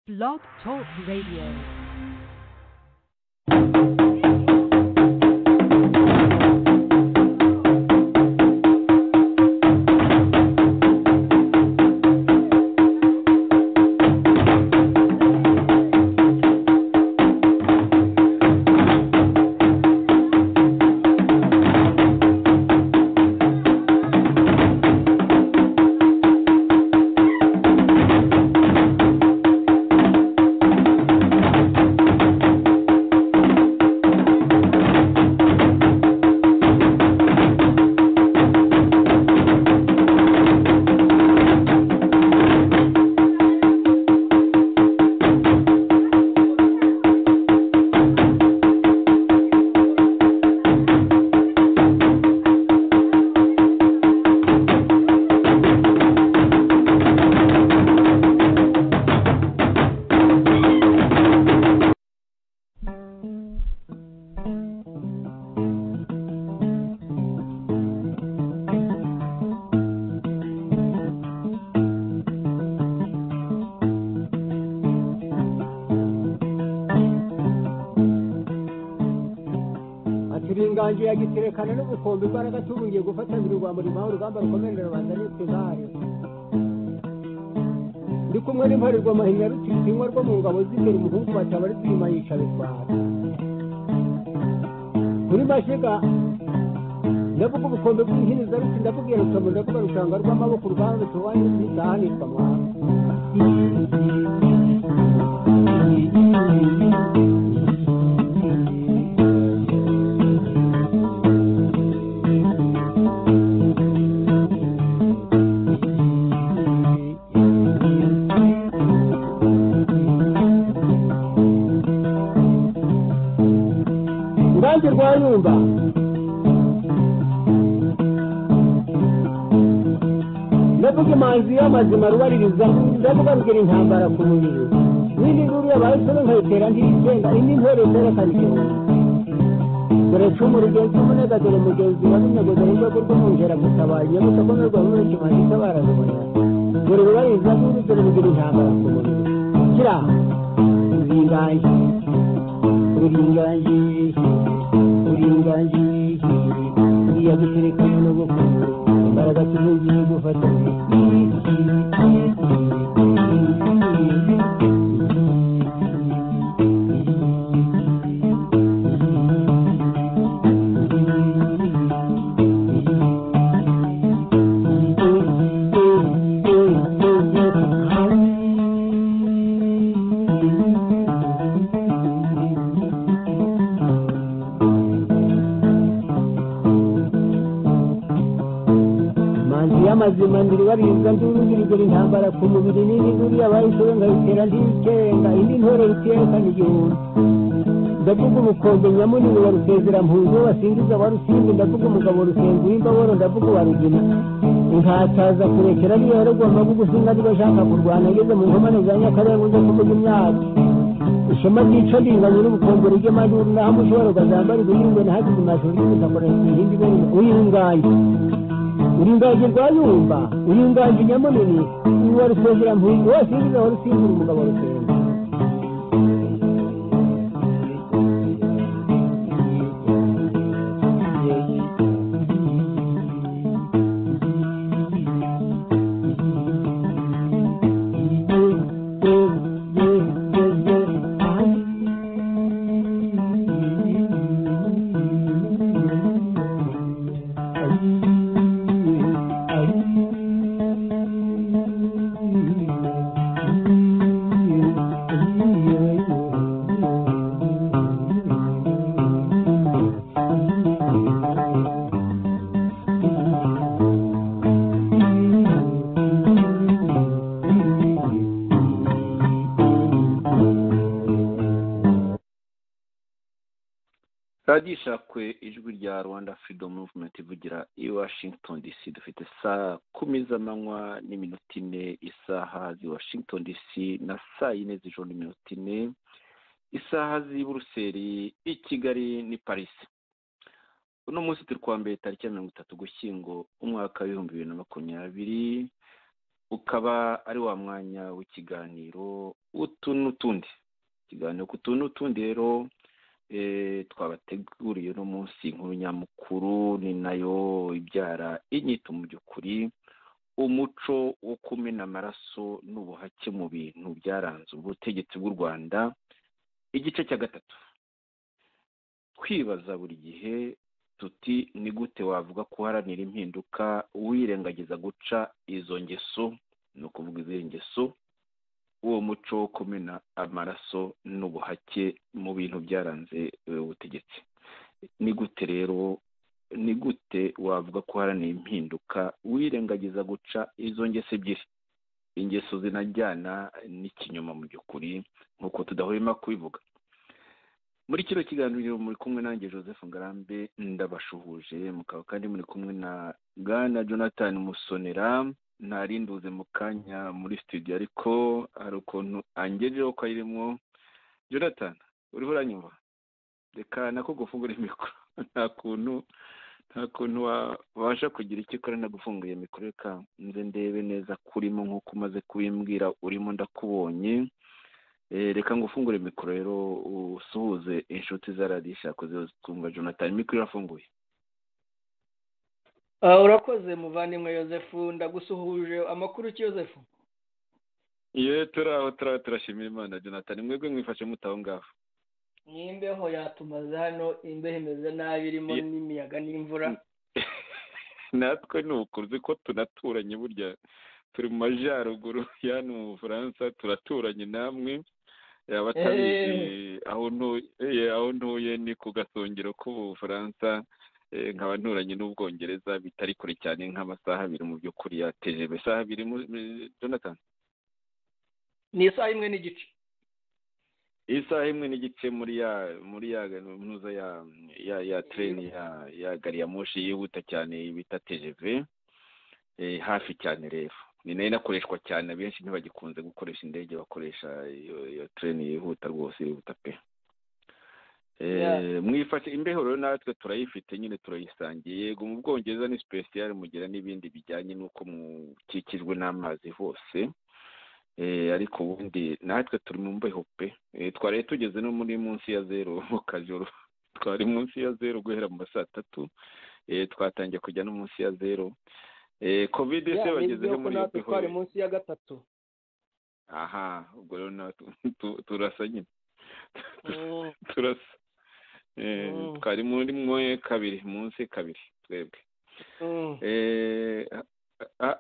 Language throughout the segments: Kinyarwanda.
Blog Talk Radio. ati uri inganji ya giterekana n'ubukombe imbaraga tubungiye gufatanira urwambo ribaho urugamba rukomeje rubanda n'itugare ndi kumwe n'imparerwa mahinya rutisinywa rwo mu ngabo z'imbere umuhungu bataba ari kwimayisha bitwara kuri mashiga ndavuga ubukombe bw'inkiniza ruti ndakubwira rukamu ndakuba rushanga rw'amaboko uruganda rutubaye n'izanitwa mwana urubanza rwa nyumba ndavuga imanzi y'amazima rubaririza ndavuga rugira intambara ku mubiri n'indi nduru yabaye nsoro nkayitera ntirigenga indi ntore zerekana igihumbi dore cumu rigenzi umunega dore mugenzi wa n'inyagoza y'urwego rw'umwungera gutabaye iyo mutakomerwa muri kimaze itabara rubona dore rubaririza n'indi dore rugira intambara ku mubiri kira ruringaye uringaye uringaye uriya guterekana n'ubukungu imbaraga tuzongeye gufatanya manzi y'amazima ndiri barinza ndurugirigera intambara ku mubiri n'indi nduru yabaye isoro nkayitera ndikenga indi ntore rutiyekana igihumbi ndavuga ubukombe nyamunini wa rusezerampurwe wasingiza warusimbi ndavuga umugabo rusenga uw'imbaboro ndavuga uwa rugina inkataza kurekera niyo yarogwa amagugu singa niba ashaka kurwana ageze mu nkomane za nyakarenga ujya kuvuga imyaka ishema ryica ringanya n'ubukombe ry'amaduru naho umushobora ukazambara ibihingwe nahagize amashuri y'ubutaka ihindi ibintu uyinganye uringaje rwayumba uringaje nyamunini uwa rusengera mpuyi wose yigize wa rusimbura umugabo rusengera radiyo kwe ijwi rya rwanda freedom movement ivugira i washington dc dufite saa kumi z'amanywa n'iminota ine isaha z'i washington dc na saa yine z'ijoro n'iminota ine isaha z'i buruseli i kigali ni parisi uno munsi turi kuwa mbere tariki ya mirongo itatu gushyingo umwaka w'ibihumbi bibiri na makumyabiri ukaba ari wa mwanya w'ikiganiro utu n'utundi ikiganiro ku tuntu n'utundi rero twabateguriye uno munsi inkuru nyamukuru ni nayo ibyara inyito mu by'ukuri umuco wo kumena amaraso n'ubuhake mu bintu byaranze ubutegetsi bw'u rwanda igice cya gatatu twibaza buri gihe tuti ni gute wavuga ko uharanira impinduka wirengagiza guca izo ngeso ni ukuvuga izi ngeso uwo muco wo kumena amaraso n'ubuhake mu bintu byaranze ubutegetsi ni gute rero ni gute wavuga ko uharanira impinduka wirengagiza guca izo ngeso ebyiri ingeso zinajyana n'ikinyoma mu by'ukuri nk'uko tudahwema kubivuga muri kino kiganiro muri kumwe nanjye joseph ngarambe ndabashuhuje mukaba kandi muri kumwe na bwana jonathan musonera ntarinduze mu kanya muri studio ariko hari ukuntu angejeho ko ayirimo jonathan uriho uranyumva reka nako gufungura imikoro nta kuntu nta kuntu wabasha kugira icyo ukora nagufunguye mikoro reka nze ndebe neza kurimo nk'uko umaze kubimbwira urimo ndakubonye reka ngufungure mikoro rero usuhuze inshuti za radisha koze twumva jonathan mikoro irafunguye urakoze muvandimwe Joseph ndagusuhuje amakuru ki Joseph ye turaho turaho turashimira imana jonathan mwebwe mwifashe mutaho ngaho n'imbeho yatumaze hano imbeho imeze nabi irimo n'imiyaga n'imvura natwe ni ukuzi ko tunaturanye burya turi mu majyaruguru hano mu bufaransa turaturanye namwe yaba atabizi aho ntuye ni ku gasongero k'ubufaransa nkaba nturanye n'ubwongereza bitari kure cyane nk'amasaha abiri mu by'ukuri yateje isaha abiri Jonathan ni isaha imwe n'igice isaha imwe n'igice muri ya muri ya ntuza ya ya tereni ya gari ya moshi yihuta cyane bita tejeve hafi cyane rero ni nayo inakoreshwa cyane abenshi ntibagikunze gukoresha indege bakoresha iyo tereni yihuta rwose yihuta pe mwifashe imbeho rero natwe turayifite nyine turayisangiye yego mu bwongereza ni sipesiyare mugira n'ibindi bijyanye n'uko mukikijwe n'amazi hose ariko ubundi natwe turi mu mbeho pe twari tugeze no muri munsi ya zeru mu kajoro twari munsi ya zeru guhera mu ma saa tatu twatangiye kujya no munsi ya zeru kovide se bagezeho muri iyo bihore twari munsi ya gatatu aha ubwo rero natwe turasa nyine turasa twari muri mwe kabiri munsi kabiri twebwe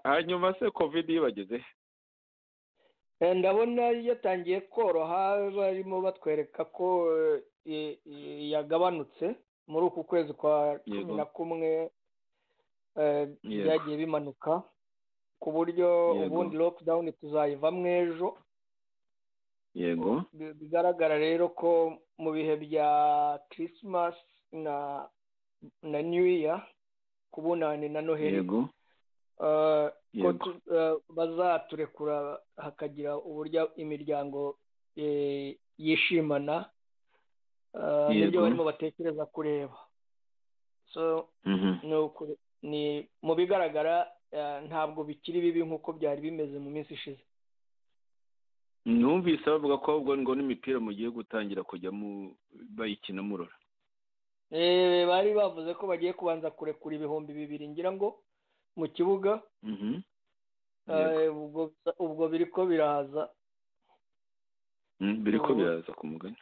hanyuma se kovide ibageze ndabona yatangiye koroha barimo batwereka ko yagabanutse muri uku kwezi kwa cumi na kumwe byagiye bimanuka ku buryo ubundi lockdown tuzayivamo ejo yego bigaragara rero ko mu bihe bya christmas na na new year kubunane na noheli yego bazaturekura hakagira uburyo imiryango yishimana nibyo barimo batekereza kureba so ni mu bigaragara ntabwo bikiri bibi nk'uko byari bimeze mu minsi ishize numvise bavuga ko ahubwo ngo n'imipira mugiye gutangira kujya bayikina murora bari bavuze ko bagiye kubanza kurekura ibihumbi bibiri ngira ngo mu kibuga ubwo biri ko biraza biri ko biraza ku mugani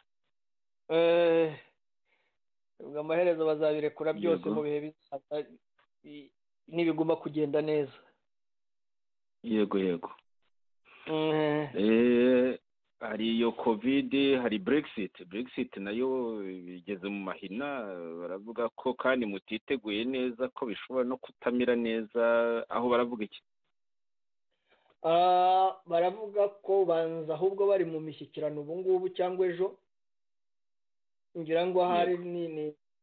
ubwo amaherezo bazabirekura byose mu bihe bizaza nibiguma kugenda neza yego yego hari iyo kovide hari burekisiti burekisiti nayo bigeze mu mahina baravuga ko kandi mutiteguye neza ko bishobora no kutamira neza aho baravuga iki baravuga ko banza ahubwo bari mu mishyikirano ubu ngubu cyangwa ejo ngira ngo ahari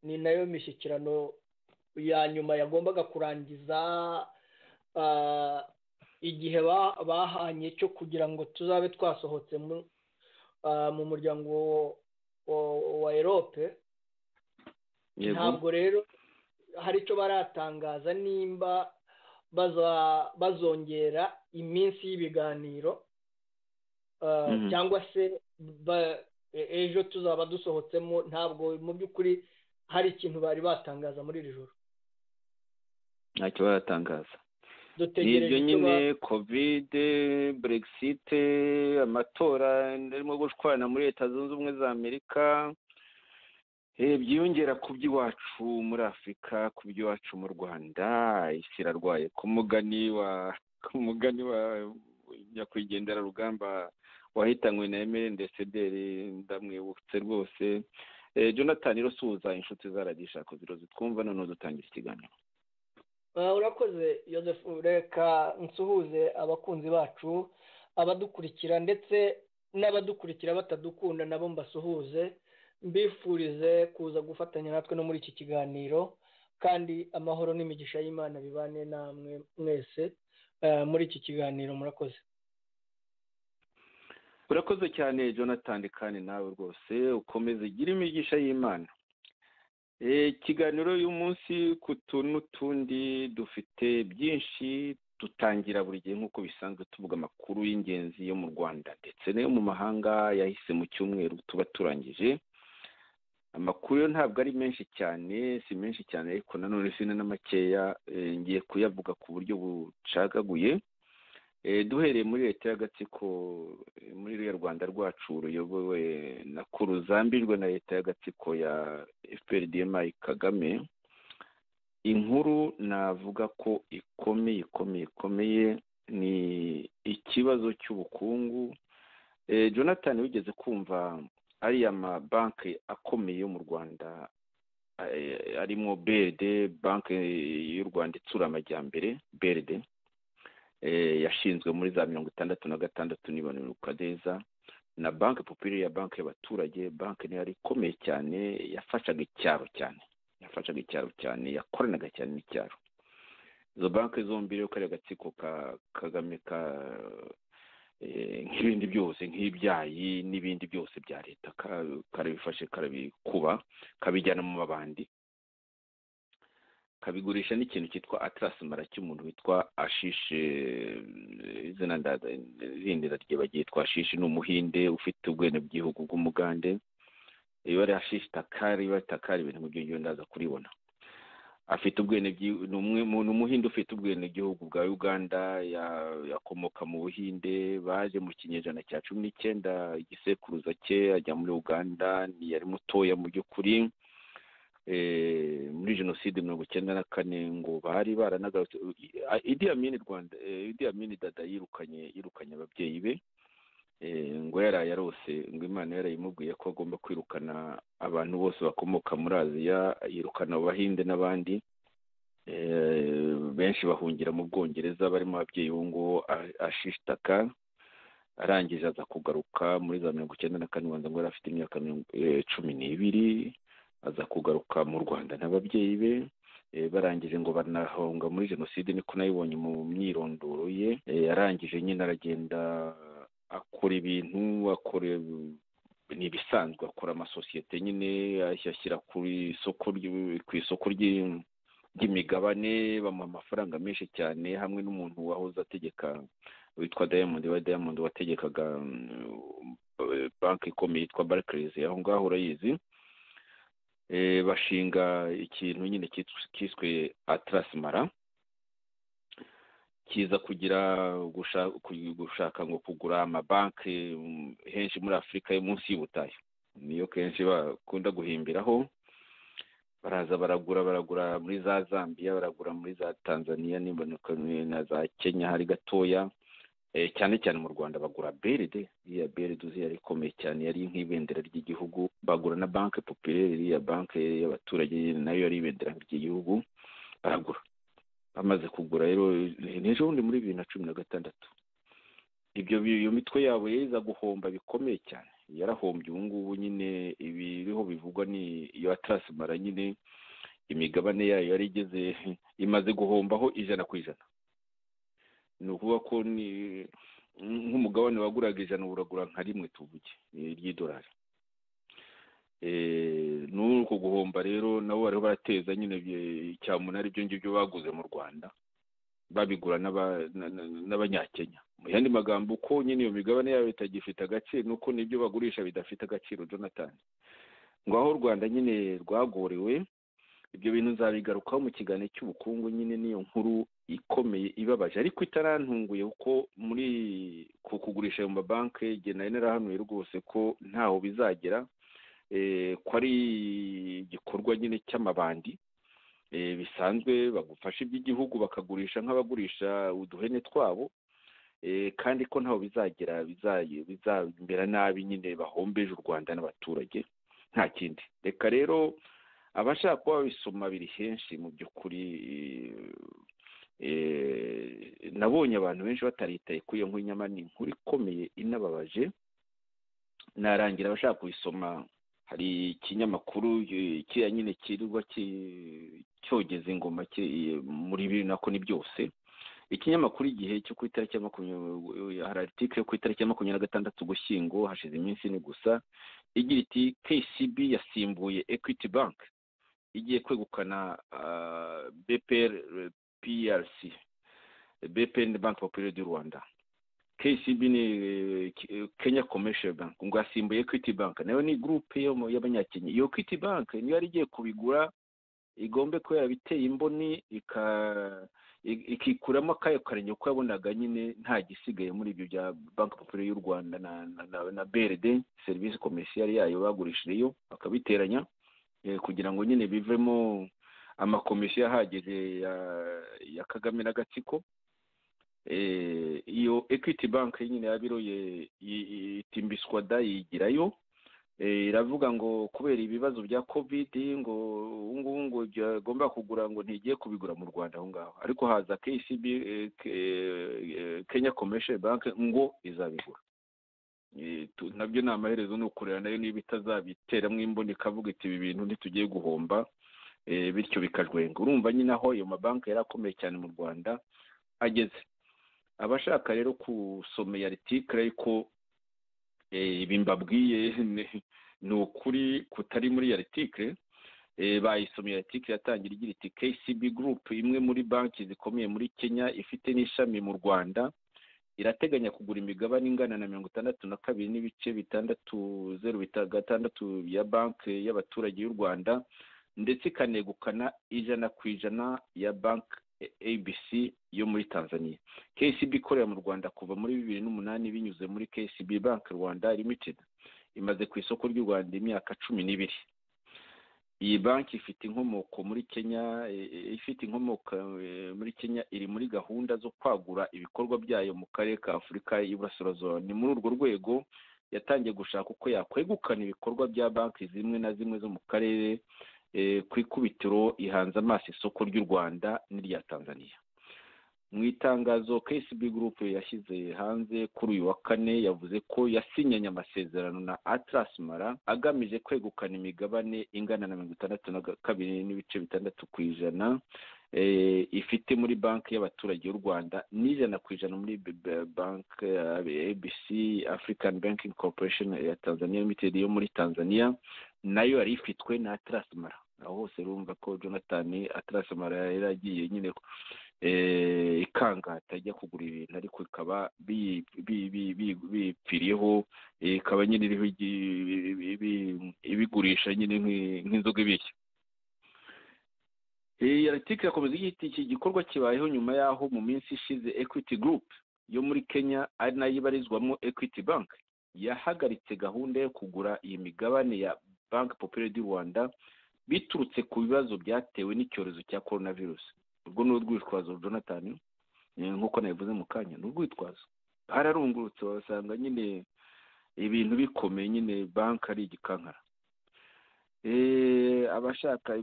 ni nayo mishyikirano ya nyuma yagombaga kurangiza igihe bahanye cyo kugira ngo tuzabe twasohotse mu muryango wa erope ntabwo rero hari icyo baratangaza nimba baza- bazongera iminsi y'ibiganiro uh, Mhm. cyangwa se ba- e- ejo tuzaba dusohotsemo ntabwo mu by'ukuri hari ikintu bari batangaza muri iri joro ntacyo baratangaza ni dutegereje ibyo icyo nyine ba- kovide buregisite amatora arimo gushwana muri leta zunze ubumwe za amerika Eh, byiyongera ku by'iwacu muri afurika ku by'iwacu mu rwanda isi irarwaye ku mugani wa ku mugani wa nyakwigendera rugamba wahitanywe na emeli ndesederi ndamwibutse rwose Eh, jonathan irosuhuza inshuti zaragisha ku biro zitwumva noneho dutangira ikiganiro Ah, urakoze Joseph reka nsuhuze abakunzi bacu abadukurikira ndetse n'abadukurikira batadukunda nabo mbasuhuze mbifurize kuza gufatanya natwe no muri iki kiganiro kandi amahoro n'imigisha y'imana bibane namwe mwese Ah, muri iki kiganiro murakoze urakoze cyane jonathan kandi nawe rwose ukomeze ugire imigisha y'imana Eh, ikiganiro y'uyu munsi ku tuntu n'utundi dufite byinshi dutangira buri gihe nk'uko bisanzwe tuvuga amakuru y'ingenzi yo mu rwanda ndetse n'ayo mu mahanga yahise mu cyumweru tuba turangije amakuru yo ntabwo ari menshi cyane si menshi cyane ariko nanone si na makeya eh, ngiye kuyavuga ku buryo bucagaguye Eh, duhereye muri leta y'agatsiko eh, muri ruriya rwanda rwacu ruyobowe na ko ruzambijwe na leta y'agatsiko ya fprdmi kagame inkuru navuga ko ikomeye ikomeye ikomeye ni ikibazo cy'ubukungu Eh, jonathan wigeze kumva ariya mabanki akomeye yo mu rwanda eh, arimo brd banki y'u rwanda itsura amajyambere brd eh, yashinzwe muri za mirongo itandatu na gatandatu n'ibanuka neza na banki popirere ya banki y'abaturage banki niyo yari ikomeye cyane yafashaga icyaro cyane yafashaga icyaro cyane yakoranaga cyane n'icyaro izo banki zombi rero kariya gatsiko ka kagame ka eh, nk'ibindi byose nk'ibyayi n'ibindi byose bya leta ka- karabifashe karabikuba kabijyana mu mabandi kabigurisha n'ikintu cyitwa atlas mara cy'umuntu witwa ashishe eh, izina nda- rindi ryibagitwa ashishe ni umuhinde ufite ubwenegihugu bw'umugande ibara ashishe takari ibara takari ibintu nk'ibyo ngiyo ndaza kuribona afite ubwenegihugu ni umwe mu- ni umuhinde ufite ubwenegihugu bwa uganda ya- yakomoka mu buhinde baje mu kinyejana cya cumi n'icyenda igisekuruza cye ajya muri uganda yari mutoya mu by'ukuri eh, muri jenoside mirongo icyenda na kane ngo bari baranagarutse I- idi amini rwanda eh, idi amini dada yirukanye yirukanye ababyeyi be eh, ngo yaraye arose ngo imana yarayimubwiye ko agomba kwirukana abantu bose bakomoka muri aziya yirukana abahinde n'abandi eh, benshi bahungira mu bwongereza barimo ababyeyi b'unguwo ashishitaka arangije aza kugaruka muri za mirongo icyenda na kane ngo yari afite imyaka mirongo- eh, cumi n'ibiri aza kugaruka mu rwanda n'ababyeyi be eh, barangije ngo banahonga muri jenoside niko nayibonye mu myirondoro ye Eh, yarangije nyine aragenda akora ibintu akora ni ibisanzwe akora amasosiyete nyine ayashyira ku isoko ry'u- ku isoko ry'i- ry'imigabane bamuha amafaranga menshi cyane hamwe n'umuntu wahoze ategeka witwa diamond wa diamond wategekaga mm, banki ikomeye yitwa barclays aho ngaho urayizi eh, bashinga ikintu nyine cyitw- cyiswe atlas mara kiza kugira gusha- ku- gushaka ngo kugura amabanki mm, henshi muri afurika yo munsi y'ubutayu niyo kenshi bakunda guhimbiraho baraza baragura baragura muri za zambia baragura muri za tanzania n'imboneka na za kenya hari gatoya Eh, cyane cyane mu rwanda bagura beride iriya beride uzi yari ikomeye cyane yari nk'ibendera ry'igihugu bagura na banki popirere iriya banki y'abaturage nayo yari ibendera ry'igihugu baragura bamaze kugura rero ni ejobundi muri bibiri na cumi na gatandatu ibyo bi- iyo mitwe yabo yaza guhomba bikomeye cyane yarahombye ubu ngubu nyine ibiriho bivugwa ni iyo atarasimara nyine imigabane yayo yari igeze imaze guhombaho ijana ku ijana ni ukuvuga ko ni nk'umugabane waguraga ijana uragura nka rimwe tuvuge eh, ry'idolari Eh, n'uko guhomba rero nabo bari barateza nyine ibye- icyamunara ibyo ngibyo baguze mu rwanda babigura n'aba- na- na- n'abanyakenya mu yandi magambo uko nyine iyo migabane yabo itagifite agaciro nuko n'ibyo bagurisha bidafite agaciro jonathan ngo aho u rwanda nyine rwagorewe ibyo bintu nzabigarukaho mu kiganiro cy'ubukungu nyine n'iyo nkuru ikomeye ibabaje ariko itarantunguye kuko muri ku kugurisha ayo mabanki igihe nari narahanuye rwose ko ntaho bizagera eh, ko ari igikorwa nyine cy'amabandi eh, bisanzwe bagufasha iby'igihugu bakagurisha nk'abagurisha uduhene twabo eh, kandi ko ntaho bizagera bizayi- bizamera nabi nyine bahombeje u rwanda n'abaturage nta kindi reka rero abashaka kuba babisoma biri henshi mu by'ukuri eh, nabonye abantu benshi bataritaye kuri iyo nkuru nyamara ni inkuru ikomeye inababaje narangira abashaka kubisoma hari ikinyamakuru eh, kiriya nyine kirirwa ki- cyogeza ingoma ki- muri bibiri nako ni byose ikinyamakuru igihe cyo ku itariki ya makumyabiri hari article yo ku itariki ya makumyabiri na gatandatu ugushyingo hashize iminsi ine gusa igira iti kcb yasimbuye equity bank igiye kwegukana ah, bpr eh, prc bpr ni bank populaire du rwanda kcb ni eh, K- eh, kenya commercial bank ngo yasimbuye equity bank nayo ni groupe yo mu- y'abanyakenya iyo equity bank niyo yari igiye kubigura igombe kuba yarabiteye imboni ika- i- ikikuramo akayo karenge kuko yabonaga nyine nta gisigaye muri ibyo bya banki populaire y'u rwanda na, na, na, na brd serivisi komerciyari yayo bagurishiriyeyo bakabiteranya eh, kugira ngo nyine bivemo amakomisiyo ahagije ya, ya kagame n'agatsiko eh, iyo equity bank nyine yabiroye i- i- itimbiswada yigirayo Eh, iravuga ngo kubera ibibazo bya covid ngo ubu ngubu ngo byagomba kugura ngo ntigiye kubigura mu rwanda aho ngaho ariko haza kcb eh, Ke- eh, kenya commercial bank ngo izabigura Eh, tu- nabyo ni amaherezo ni ukureba nayo niba itazabiteramo imboni ikavuga iti ibi bintu ntitugiye guhomba eh, bityo bikajwenga urumva nyine aho ayo mabanki yari akomeye cyane mu rwanda ageze abashaka rero gusoma iyo article ariko eh, ibi mbabwiye ni- ni ukuri kutari muri iyo article eh, bayisomye article yatangira igira iti KCB Group imwe muri banki zikomeye muri Kenya ifite n'ishami mu Rwanda irateganya kugura imigabane ingana na mirongo itandatu na kabiri n'ibice bitandatu zeru bita- gatandatu ya banki y'abaturage y'u Rwanda ndetse ikanegukana ijana ku ijana ya banki ABC yo muri Tanzania KCB ikorera mu Rwanda kuva muri bibiri n'umunani binyuze muri KCB Bank Rwanda Limited imaze ku isoko ry'u Rwanda imyaka cumi n'ibiri iyi banki ifite inkomoko muri Kenya eh, eh, ifite inkomoko eh, muri Kenya iri muri gahunda zo kwagura ibikorwa byayo mu karere ka Afurika y'Iburasirazuba ni muri urwo rwego yatangiye gushaka uko yakwegukana ibikorwa bya banki zimwe na zimwe zo mu karere eh, ku ikubitiro ihanze amaso isoko ry'u Rwanda n'irya Tanzania mu itangazo KCB Group yashyize hanze kuri uyu wa kane yavuze ko yasinyanye amasezerano na Atlas Mara agamije kwegukana imigabane ingana na mirongo itandatu na ga- kabiri n'ibice bitandatu ku ijana eh, ifite muri banki y'abaturage y'u Rwanda n'ijana ku ijana muri B- B- banki eh, ABC African Banking Corporation ya Tanzania Limited yo muri Tanzania nayo yari ifitwe na Atlas Mara aho hose urumva ko Jonathan Atlas Mara yari agiye nyine eh, ikangata ijya kugura ibintu ariko ikaba bi- bi- bi- bi- bipfiriyeho eh, ikaba nyine iriho igi- ibi- ibi- ibigurisha nyine nk'i- nk'inzoga ibirya iyi article irakomeza igira iti iki gikorwa kibayeho nyuma y'aho mu minsi ishize equity group yo muri kenya ari nayo ibarizwamo equity bank yahagaritse gahunda yo kugura iyi migabane ya banki populaire du rwanda biturutse ku bibazo byatewe n'icyorezo cya coronavirus urwo ni urwitwazo jonathan eh, nk'uko nabivuze mu kanya ni urwitwazo bararungurutse basanga nyine ibintu bikomeye nyine banki ari igikankara Eh, abashaka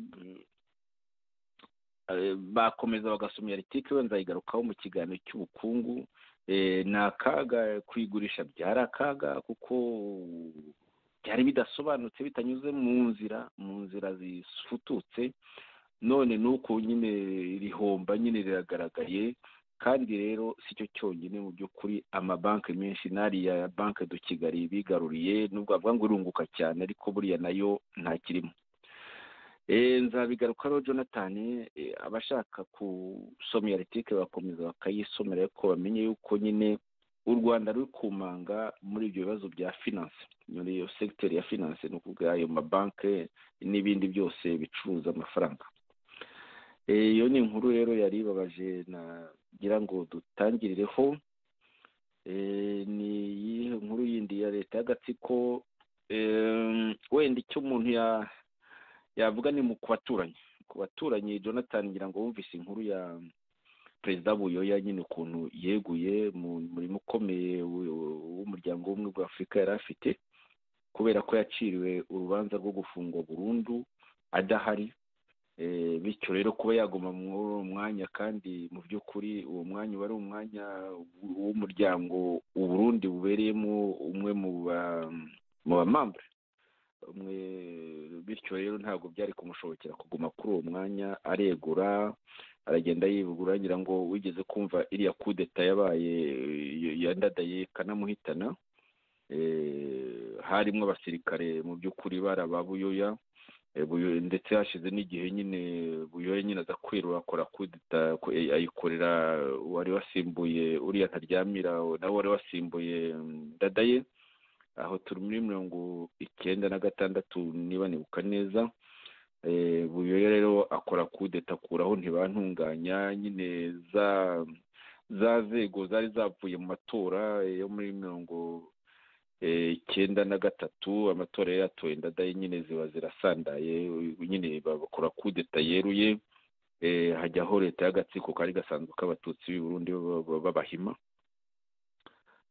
eh, bakomeza bagasoma iyo article wenda nzayigarukaho mu kiganiro cy'ubukungu Eh, ni akaga kwigurisha byari akaga kuko byari bidasobanutse bitanyuze mu nzira mu nzira zifututse none nuko nyine rihomba nyine riragaragaye kandi rero si cyo cyonyine mu by'ukuri amabanki menshi n'ariya ya banki do kigali bigaruriye nubwo bavuga ngo irunguka cyane ariko buriya nayo ntakirimo nzabigarukaho jonathan eh, abashaka gusoma iyo aritike bakomeza bakayisomera ariko bamenye yuko nyine u rwanda ruri kumanga muri ibyo bibazo bya finance muri iyo segiteri ya finance ni ukuvuga ayo mabanke n'ibindi byose bicuruza amafaranga Eh, iyo ni inkuru rero yari ibabaje nagira ngo dutangirireho Eh, ni iyihe nkuru yindi ya leta y'agatsiko Em, wenda icyo umuntu ya- yavuga ni mu ku baturanyi ku baturanyi jonathan ngira ngo wumvise inkuru ya perezida buyoya nyine ukuntu yeguye mu murimo ukomeye w- w'umuryango w'ubumwe bwa afurika yari afite kubera ko yaciriwe urubanza rwo gufungwa burundu adahari Eh, bityo rero kuba yaguma muri uwo mwanya kandi mu by'ukuri uwo mwanya uba ari umwanya w'umuryango uburundi bubereyemo umwe mu ba mu bamambure umwe bityo rero ntabwo byari kumushobokera kuguma kuri uwo mwanya aregura aragenda yivugura ngira ngo wigeze kumva iriya kudeta yabaye eh, yandadaye kanamuhitana Eh, harimo abasirikare mu by'ukuri barababuyoya Eh, Buyo- ndetse hashize n'igihe nyine buyoya nyine aza kwirura akora kudeta ko- eh, ayikorera wari wasimbuye uriya ntaryamira nawe wari wasimbuye mm, ndadaye aho turi muri mirongo icyenda na gatandatu niba nibuka neza Eh, buyoya rero akora kudeta akuraho ntibantunganya nyine za za nzego zari zavuye mu matora eh, yo muri mirongo eh, icyenda na gatatu amatora yari yatoye ndadaye nyine ziba zirasandaye u- nyine bakora kudeta yeruye eh, hajyaho leta y'agatsiko kari gasanzwe k'abatutsi b'i burundi b'aba- b'aba- b'abahima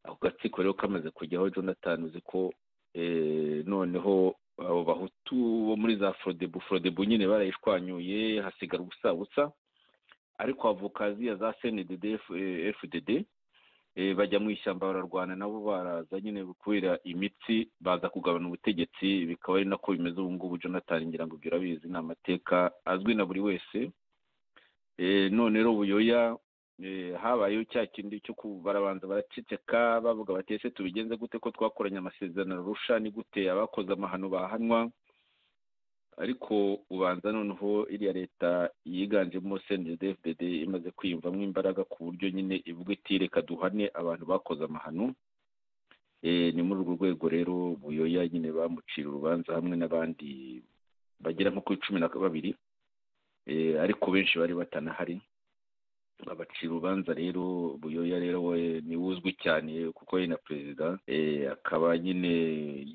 ako gatsiko rero kamaze kujyaho jonathan uzi ko eh, noneho abo bahutu bo muri za forodebu forodebu nyine barayishwanyuye hasigara ubusabusa ariko havuka ziriya za cnddd eh, fdd eh, bajya mu ishyamba bararwana nabo baraza nyine kubera imitsi baza kugabana ubutegetsi bikaba ari nako bimeze ubu ngubu jonathan ngira ngo ibyo urabizi ni amateka azwi na buri wese Eh, none rero buyoya eh, habayeho cya kindi cyo ku- barabanza baraceceka bavuga bati ese tubigenze gute ko twakoranye amasezerano arusha ni gute abakoze amahano bahanwa ariko ubanza noneho iriya leta yiganjemo cndfdd imaze kwiyumvamo imbaraga ku buryo nyine ivuga iti reka duhane abantu bakoze amahano Eh, ni muri urwo rwego rero buyoya nyine bamucira urubanza hamwe n'abandi bagera nko kuri cumi na babiri Eh, ariko benshi bari batanahari abacira urubanza rero buyoya rero we ni we uzwi cyane kuko yari na perezida Eh, akaba nyine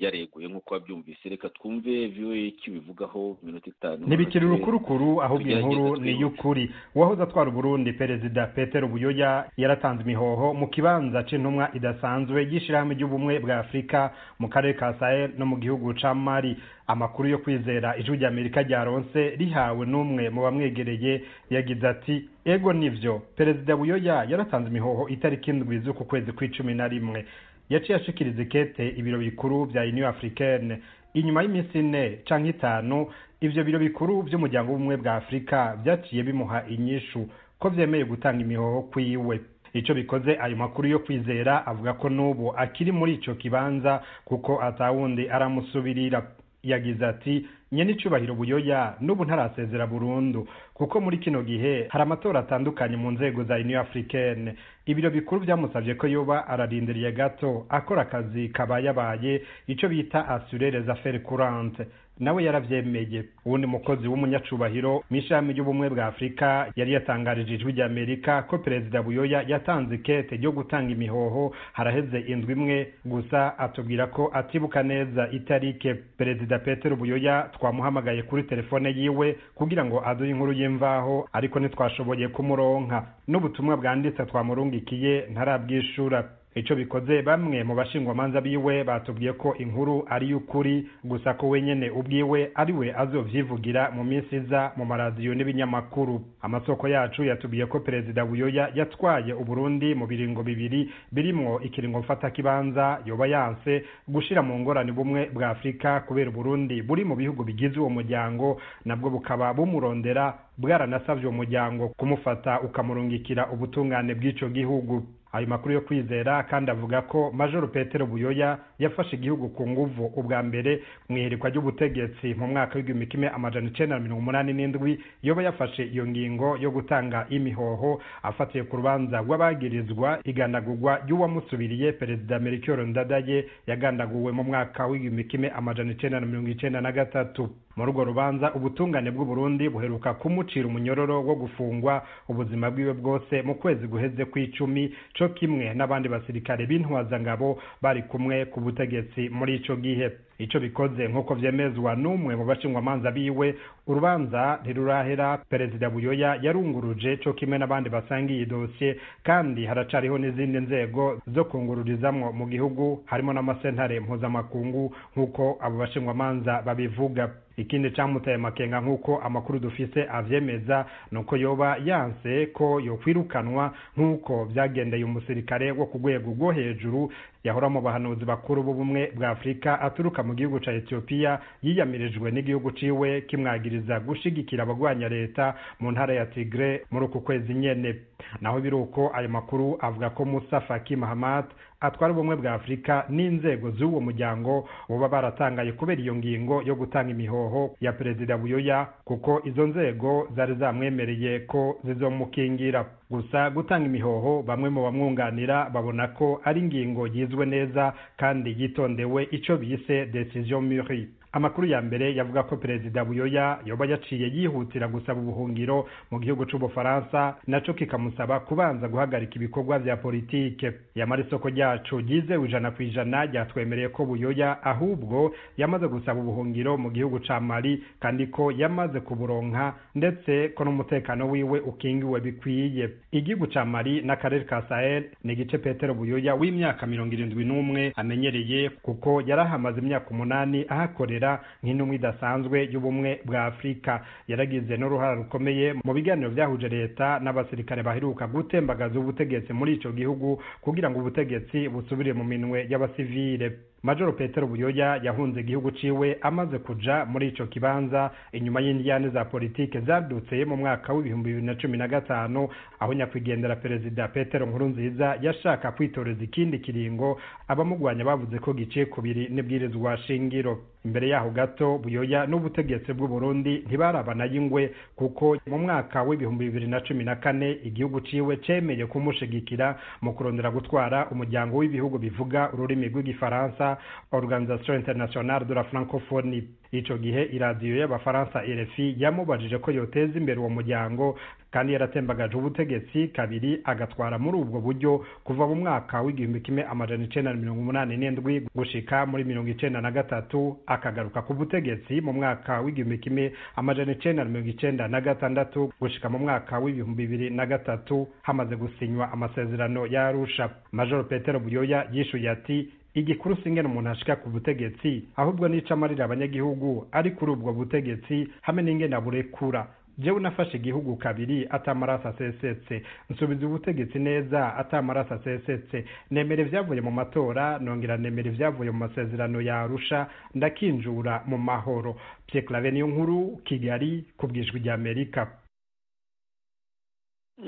yareguye nk'uko wabyumvise reka twumve viwe ikibivugaho mu minota itanu ntibikiri rukurukuru ahubwo tugerageze inkuru ni twibuke. iy'ukuri uwahoze atwara uburundi perezida petero buyoya yaratanze imihoho mu kibanza cy'intumwa idasanzwe y'ishyirahamwe ry'ubumwe bwa afurika mu karere ka sahel no mu gihugu ca mali amakuru yo kwizera ijwi ry'amerika ryaronse rihawe n'umwe mu bamwegereye yagize ati ego nivyo perezida buyoya yaratanze imihoho itariki indwi z'uku kwezi kw'icumi na rimwe yaciye ashikiriza ikete ibiro bikuru bya union africaine inyuma y'iminsi ine canke itanu ivyo biro bikuru vy'umuryango w'ubumwe bwa afurika vyaciye bimuha inyishu ko vyemeye gutanga imihoho kwiwe ico bikoze ayo makuru yo kwizera avuga ko n'ubu akiri muri ico kibanza kuko atawundi aramusubirira yagize ati nyenicubahiro buyoya n'ubu ntarasezera burundu kuko muri kino gihe hari amatora atandukanye mu nzego za union africaine ibiro bikuru vyamusavye ko yoba ararindiriye gato akora akazi kabayabaye ico bita assurer les affaires courantes nawe yaravyemeye uwundi mukozi w'umunyacubahiro mw'ishami ry'ubumwe bwa afurika yari yatangarije ijwi rya amerika ko perezida buyoya yatanze ikete ryo gutanga imihoho haraheze indwi imwe gusa atubwira ko atibuka neza itarike perezida petero buyoya twamuhamagaye kuri telefone yiwe kugira ngo aduhe inkuru y'imvaho ariko ntitwashoboye kumuronka n'ubutumwa bwanditse twamurungikiye ntarabwishura ico bikoze bamwe mu bashingwamanza biwe batubwiye ko inkuru ari y'ukuri gusa ko wenyene ubwiwe ariwe azovyivugira mu minsi iza mu maradiyo n'ibinyamakuru amasoko yacu yatubwiye ko perezida buyoya yatwaye uburundi mu biringo bibiri birimwo ikiringo mfatakibanza yoba yanse gushira mu ngorane bumwe bwa afurika kubera uburundi buri mu bihugu bigize uwo muryango nabwo bukaba bumurondera bwaranasavye uwo muryango kumufata ukamurungikira ubutungane bw'ico gihugu ayo makuru yo kwizera kandi avuga ko majoro petero buyoya yafashe igihugu ku nguvu ubwa mbere mu iherekwa ry'ubutegetsi mu mwaka w'igihumbi kimwe amajana icenda na mirongo umunani n'indwi yoba yafashe iyo ngingo yo gutanga imihoho afatiye ku rubanza rw'abagirizwa igandagurwa ry'uwamusubiriye perezida melchior ndadaye yagandaguwe mu mwaka w'igihumbi kimwe amajana icenda na mirongo icenda na gatatu muri urwo rubanza ubutungane bw'uburundi buheruka kumucira umunyororo wo gufungwa ubuzima bwiwe bwose mu kwezi guheze kw'icumi co kimwe n'abandi basirikare b'intwazangabo bari kumwe ku butegetsi muri ico gihe ico bikoze nk'uko vyemezwa n'umwe mu bashingwamanza biwe urubanza ntirurahera perezida buyoya yarunguruje co kimwe n'abandi basangiye idosiye kandi haracariho n'izindi nzego zo kungururizamwo mu gihugu harimo n'amasentare mpuzamakungu nk'uko abo bashingwamanza babivuga ikindi camutaye makenga nk'uko amakuru dufise avyemeza nuko yoba yanse ko yokwirukanwa nk'uko vyagendeye umusirikare wo ku rwego rwo hejuru yahora mu bahanuzi bakuru b'ubumwe bwa afurika aturuka mu gihugu ca etiyopiya yiyamirijwe n'igihugu ciwe kimwagiriza gushigikira abagwanya leta mu ntara ya tigre muri uku kwezi nyene naho biri uko ayo makuru avuga ko musa faki mahamat atwara ubumwe bwa afurika n'inzego z'uwo muryango boba baratangaye kubera iyo ngingo yo gutanga imihoho ya perezida buyoya kuko izo nzego zari zamwemereye ko zizomukingira gusa gutanga imihoho bamwe mu bamwunganira babona ko ari ingingo yizwe neza kandi yitondewe icyo bise decision muri amakuru ya mbere yavuga ko perezida buyoya yoba yaciye yihutira gusaba ubuhungiro mu gihugu c'ubufaransa naco kikamusaba kubanza guhagarika ibikorwa vya politike yamara isoko ryacu ryizewe ijana ku ijana ryatwemereye ko buyoya ahubwo yamaze gusaba ubuhungiro mu gihugu ca mali kandi ko yamaze kuburonka ndetse ko n'umutekano wiwe ukingiwe bikwiye igihugu ca mali n'akarere ka sahel ni igice petero buyoya w'imyaka mirongo irindwi n'umwe amenyereye kuko yarahamaze imyaka umunani ahakorera kugira nk'intumwa idasanzwe y'ubumwe bwa afurika yaragize n'uruhara rukomeye mu biganiro byahuje leta n'abasirikare baheruka gutembagaza ubutegetsi muri ico gihugu kugira ngo ubutegetsi busubire mu minwe y'abasivile majoro petero buyoya yahunze igihugu ciwe amaze kuja muri ico kibanza inyuma y'indiyane za politike zadutse mu mwaka w'ibihumbi bibiri na cumi na gatanu aho nyakwigendera perezida petero nkurunziza yashaka kwitoreza ikindi kiringo abamugwanya bavuze ko giciye kubiri n'ibwirizwa shingiro imbere yaho gato buyoya n'ubutegetsi bw'u burundi ntibarabanayo ingwe kuko mu mwaka w'ibihumbi bibiri na cumi na kane igihugu ciwe cemeye kumushigikira mu kurondera gutwara umuryango w'ibihugu bivuga ururimi rw'igifaransa organisation internationale de la francophonie ico gihe iradiyo y'abafaransa rfi yamubajije ko yoteza imbere uwo muryango kandi yaratembagaje ubutegetsi kabiri agatwara muri ubwo buryo kuva mu mwaka w'igihumbi kimwe amajana icenda na mirongo umunani n'indwi gushika muri mirongo icenda na gatatu akagaruka ku butegetsi mu mwaka w'igihumbi kimwe amajana icenda na mirongo icenda na gatandatu gushika mu mwaka w'ibihumbi bibiri na gatatu hamaze gusinywa amasezerano ya arusha majoro petero buyoya yishuye ati igikuru si ingene umuntu ashika ku butegetsi ahubwo nico amarira abanyagihugu ari kuri ubwo butegetsi hamwe n'ingene aburekura jewe nafashe igihugu kabiri atamaraso asesetse nsubiza ubutegetsi neza atamaraso asesetse nemera ivyavuye mu matora nongera nemera ivyavuye mu masezerano ya arusha ndakinjura mu mahoro pyeklave niyo nkuru kigali ku bwijwi rya amerika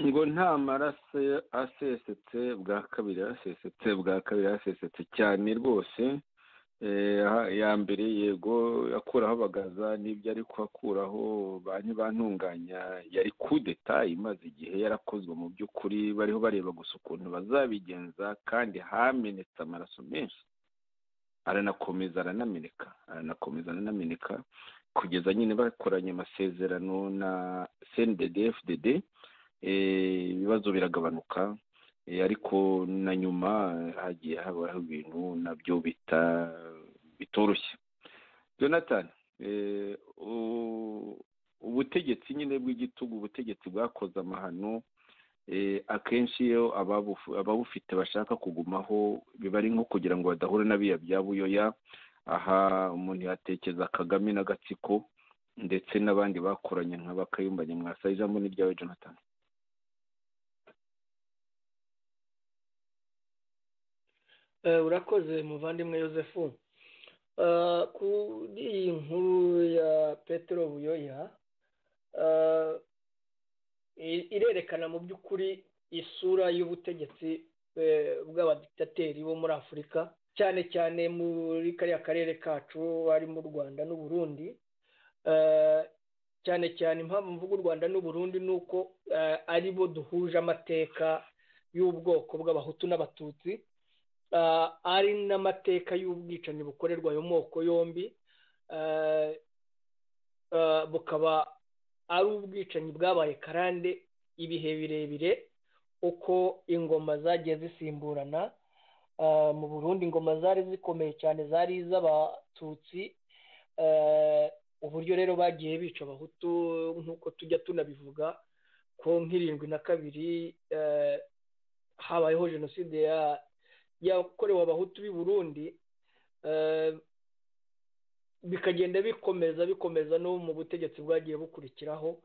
ngo nta maraso asesetse bwa kabiri asesetse bwa kabiri asesetse cyane rwose ya mbere yego akuraho bagaza n'ibyo ari akuraho banki bantunganya yari kudeta imaze igihe yarakozwe mu by'ukuri bariho bareba gusa ukuntu bazabigenza kandi hamenetse amaraso menshi aranakomeza aranameneka aranakomeza aranameneka kugeza nyine bakoranye amasezerano na cndfdd ibibazo biragabanuka ariko na nyuma hagiye habaho ibintu nabyo bita bitoroshye jonathan ubutegetsi nyine bw'igitugu ubutegetsi bwakoze amahano akenshi iyo ababufite bashaka kugumaho biba ari nko kugira ngo badahura n'abiya bya buyoya aha umuntu yatekereza kagame n'agatsiko ndetse n'abandi bakoranye nka bakayumba nyamwasa ijambo ni ryawe jonathan urakoze muvandimwe yosefu kuri iyi nkuru ya petero buyoya irerekana mu by'ukuri isura y'ubutegetsi bw'abadikitateri bo muri afurika cyane cyane muri kariya karere kacu ari mu rwanda n'uburundi cyane cyane impamvu mvuga u rwanda n'uburundi ni uko ari bo duhuje amateka y'ubwoko bw'abahutu n'abatutsi ari n'amateka y'ubwicanyi bukorerwa ayo moko yombi bukaba ari ubwicanyi bwabaye karande ibihe birebire uko ingoma zagiye zisimburana mu burundi ingoma zari zikomeye cyane zari iz'abatutsi uburyo rero bagiye bica abahutu nk'uko tujya tunabivuga ko nk'irindwi na kabiri habayeho jenoside yakorewe abahutu b'i burundi bikagenda bikomeza bikomeza no mu butegetsi bwagiye bukurikiraho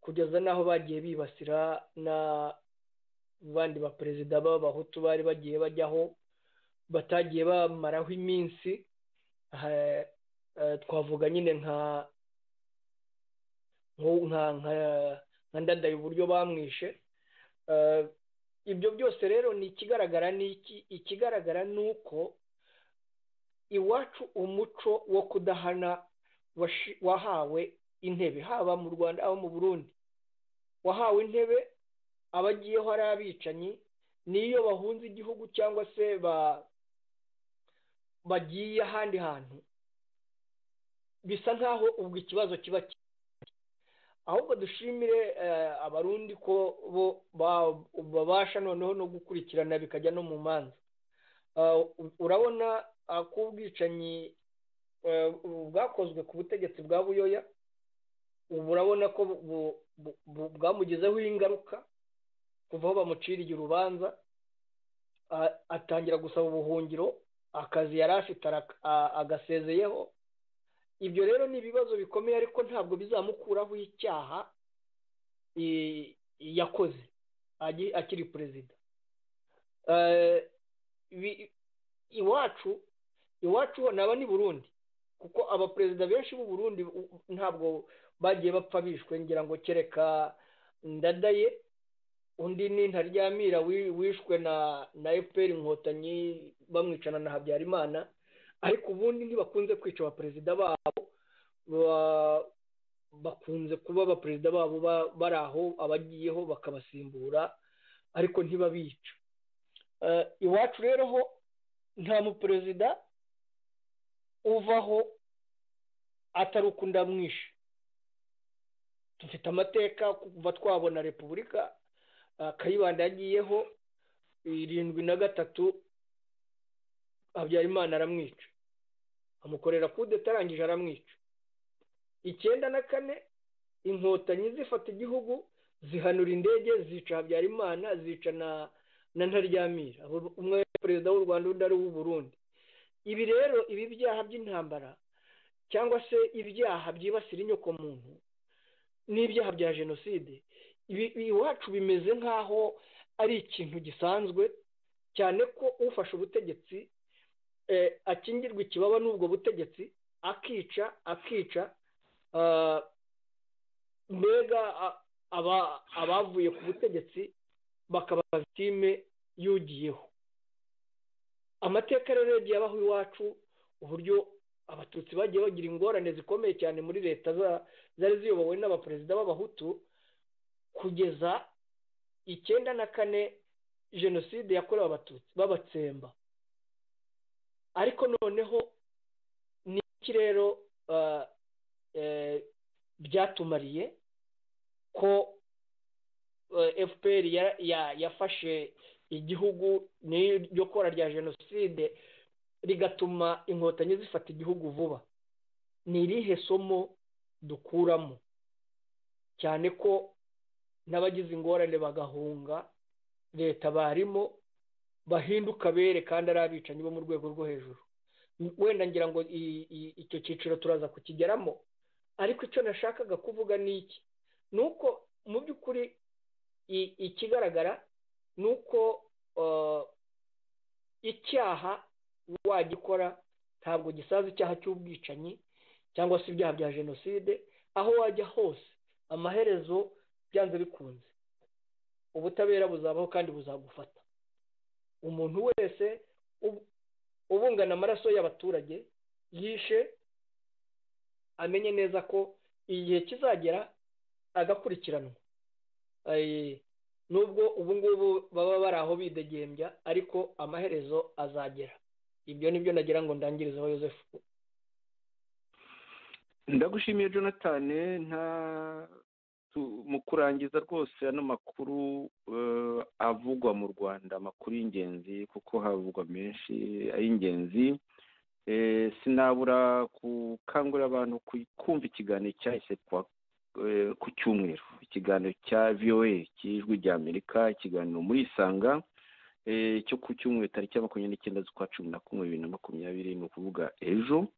kugeza n'aho bagiye bibasira na bandi baperezida b'abahutu bari bagiye bajyaho batagiye bamaraho iminsi twavuga nyine nka nka ndadaye uburyo bamwishe ibyo byose rero ni ikigaragara ni iki ikigaragara ni uko iwacu umuco wo kudahana wahawe intebe haba mu rwanda haba mu burundi wahawe intebe abagiyeho ari abicanyi n'iyo bahunze igihugu cyangwa se bagiye ahandi hantu bisa nk'aho ubwo ikibazo kiba ahubwo dushimire abarundi ko bo babasha noneho no gukurikirana bikajya no mu manza urabona ko ubwicanyi bwakozwe ku butegetsi bwa buyoya ubu urabona ko bwamugezeho ingaruka kuva aho bamuciriye urubanza atangira gusaba ubuhungiro akazi yari afite agasezeyeho ibyo rero ni ibibazo bikomeye ariko ntabwo bizamukuraho icyaha yakoze akiri perezida iwacu iwacu naba ni burundi kuko abaperezida benshi b'u burundi ntabwo bagiye bapfa bishwe ngira ngo kereka ndadaye undi ni ntaryamira wishwe na efuperi inkotanyi bamwicana na habyarimana ariko ubundi ntibakunze kwica abaperezida babo bakunze kuba abaperezida babo bari aho abagiyeho bakabasimbura ariko ntibabica iwacu rero ho nta muperezida uvaho atari uko ndamwishe dufite amateka kuva twabona repubulika kayibanda yagiyeho irindwi na gatatu habyarimana aramwica amukorera kude atarangije aramwica icyenda na kane inkotanyi zifata igihugu zihanura indege zica habyarimana zica na ntaryamira umwe perezida w'u rwanda undi ari uw'uburundi ibi rero ibi byaha by'intambara cyangwa se ibyaha byibasira inyokomuntu n'ibyaha bya jenoside iwacu bimeze nk'aho ari ikintu gisanzwe cyane ko ufashe ubutegetsi akingirwa ikibaba n'ubwo butegetsi akica akica mbega abavuye ku butegetsi bakaba vitime yugiyeho amateka rero yagiye abaho iwacu uburyo abatutsi bagiye bagira ingorane zikomeye cyane muri leta zari ziyobowe n'abaperezida b'abahutu kugeza icyenda na kane jenoside yakorewe abatutsi b'abatsemba ariko noneho ni iki rero byatumariye ko fpr yafashe igihugu n'iryo kora rya jenoside rigatuma inkotanyi zifata igihugu vuba ni irihe somo dukuramo cyane ko n'abagize ingorane bagahunga leta barimo bahinduka abere kandi ari abicanyi bo mu rwego rwo hejuru wenda ngira ngo icyo cyiciro turaza kukigeramo ariko icyo nashakaga kuvuga ni iki ni uko mu by'ukuri ikigaragara ni uko icyaha wagikora ntabwo gisaza icyaha cy'ubwicanyi cyangwa se ibyaha bya jenoside aho wajya hose amaherezo byanze bikunze ubutabera buzabaho kandi buzagufata umuntu wese ubungana amaraso y'abaturage yishe amenye neza ko igihe kizagera agakurikiranwa nubwo ubu ngubu baba bari aho bidegembya ariko amaherezo azagera ibyo ni byo nagira ngo ndangirizeho Yosefu ndagushimiye jonathan nta mu kurangiza rwose ano makuru avugwa mu rwanda amakuru y'ingenzi kuko havugwa menshi ay'ingenzi sinabura gukangurira abantu kumva ikiganiro cyahise ku cyumweru ikiganiro cya voa cy'ijwi rya amerika ikiganiro muri isanga cyo ku cyumweru tariki ya makumyabiri n'icyenda z'ukwa cumi na kumwe bibiri na makumyabiri ni ukuvuga ejo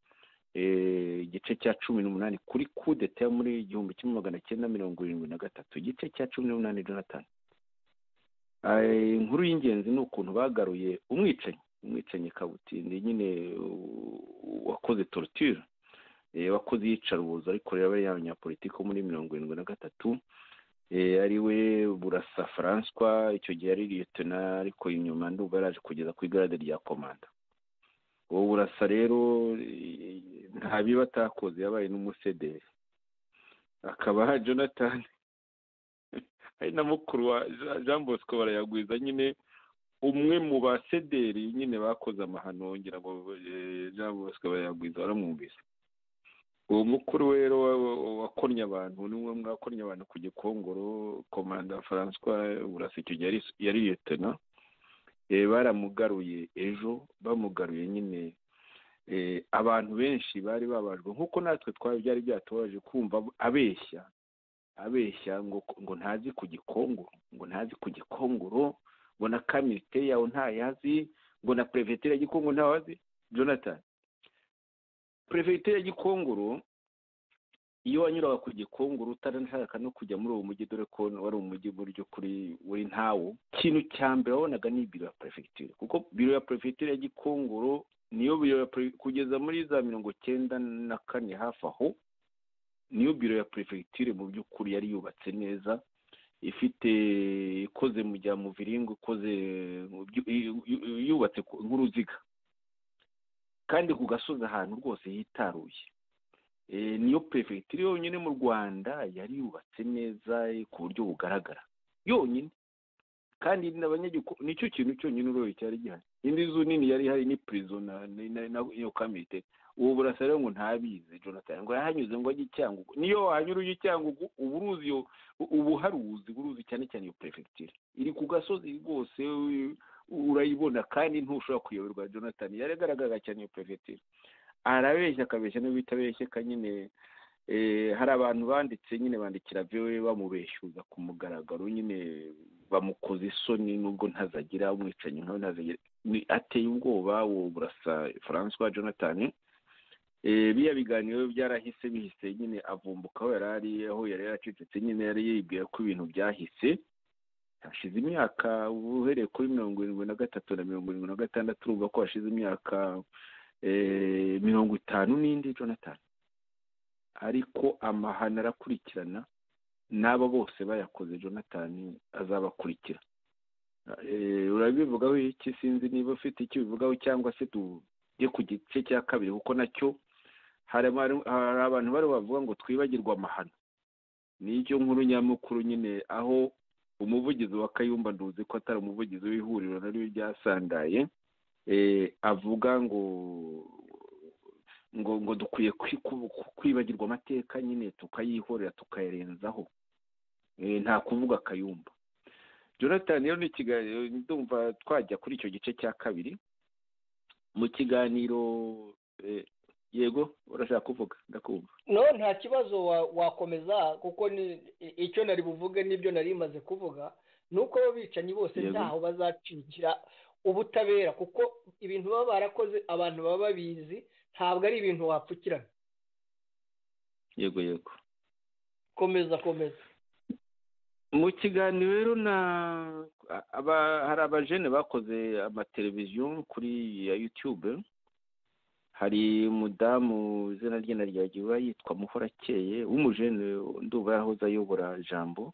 igice cya cumi n'umunani kuri kudeta yo muri igihumbi kimwe magana cyenda mirongo irindwi na gatatu igice cya cumi n'umunani jonathan inkuru y'ingenzi ni ukuntu bagaruye umwicanyi umwicanyi kabutindi nyine wakoze torutire wakoze iyicarubozo ariko rero yaba abanyapolitiki bo muri mirongo irindwi na gatatu ari we burasa faranswa icyo gihe ari liyetona ariko inyuma nduba yaraje kugeza ku igare rya komanda ubu burasa rero nta biba atakoze yabaye n'umusederi akaba jonathan ari na mukuru wa jean bosco barayagwiza nyine umwe mu basederi nyine bakoze amahano ngira ngo jean bosco barayagwiza baramwumvise uwo mukuru rero wakoranye abantu niwe mwakoranye abantu ku gikongoro komanda francois burasa icyo gihe yari liyetena baramugaruye ejo bamugaruye nyine abantu benshi bari babajwe nk'uko natwe twari byari byatubaje kumva abeshya abeshya ngo ntazi ku gikongoro ngo ntazi ku gikongoro ngo na kamite yawe ntayazi ngo na perefegitere ya gikongo ntawazi jonathan perefegitere ya gikongoro iyo wanyuraga ku gikongoro utanashaka no kujya muri uwo mujyi dore ko wari umujyi buryo kuri buri ntawo ikintu cya mbere wabonaga ni biro ya perefegitura kuko biro ya perefegitura ya gikongoro niyo biro ya kugeza muri za mirongo cyenda na kane hafi aho niyo biro ya perefegitura mu by'ukuri yari yubatse neza ifite ikoze mu bya muviringo ikoze yubatse nk'uruziga kandi ku gasozi ahantu rwose hitaruye niyo perefegitura yonyine mu rwanda yari yubatse neza ku buryo bugaragara yonyine kandi nicyo kintu cyonyine uroye cyari gihari indi nzu nini yari ihari ni pirizo iyo kamite uwo burasa rero ngo ntabizi jonathan ngo yahanyuze ngo ajye icyangugu niyo wahanyura ujya icyangugu uba uruzi iyo uba uharuzi uba uruzi cyane cyane iyo perefegitura iri ku gasozi rwose urayibona kandi ntushobora kuyoberwa jonathan yaragaragara cyane iyo perefegitura arabeshya akabeshya n'ubwo itabeshyeka nyine hari abantu banditse nyine bandikira viwe bamubeshyuza ku mugaragaro nyine bamukoze isoni nubwo ntazagira umwicanyi nkawe ntazagira ateye ubwoba uwo burasa francois jonathan biriya biganiro byarahise bihise nyine avumbuka aho yari ari aho yari yaracecetse nyine yari yibwira ko ibintu byahise hashize imyaka uhereye kuri mirongo irindwi na gatatu na mirongo irindwi na gatandatu urumva ko hashize imyaka mirongo itanu n'indi jonathan ariko amahano arakurikirana n'aba bose bayakoze jonathan azabakurikira urabivugaho iki sinzi niba ufite icyo ubivugaho cyangwa se tujye ku gice cya kabiri kuko nacyo hari abantu bari bavuga ngo twibagirwe amahano nicyo nkuru nyamukuru nyine aho umuvugizi wa kayumba nduzi ko atari umuvugizi w'ihuriro naryo ryasandaye avuga ngo ngo ngo dukwiye kwibagirwa amateka nyine tukayihorera tukayarenzaho nta kuvuga akayumba jonathan rero ni ikiganiro ndumva twajya kuri icyo gice cya kabiri mu kiganiro yego urashaka kuvuga ndakumva no nta kibazo wakomeza kuko icyo nari buvuge n'ibyo nari imaze kuvuga ni uko bicanyi bose ntaho bazacikira ubutabera kuko ibintu baba barakoze abantu baba babizi ntabwo ari ibintu wapfukirana yego yego komeza komeza mu kiganiro rero na hari abajene bakoze amateleviziyo kuri yutube hari umudamu izina rye naryagiwe yitwa muhorakeye w'umujene nduba yahoze ayobora jambo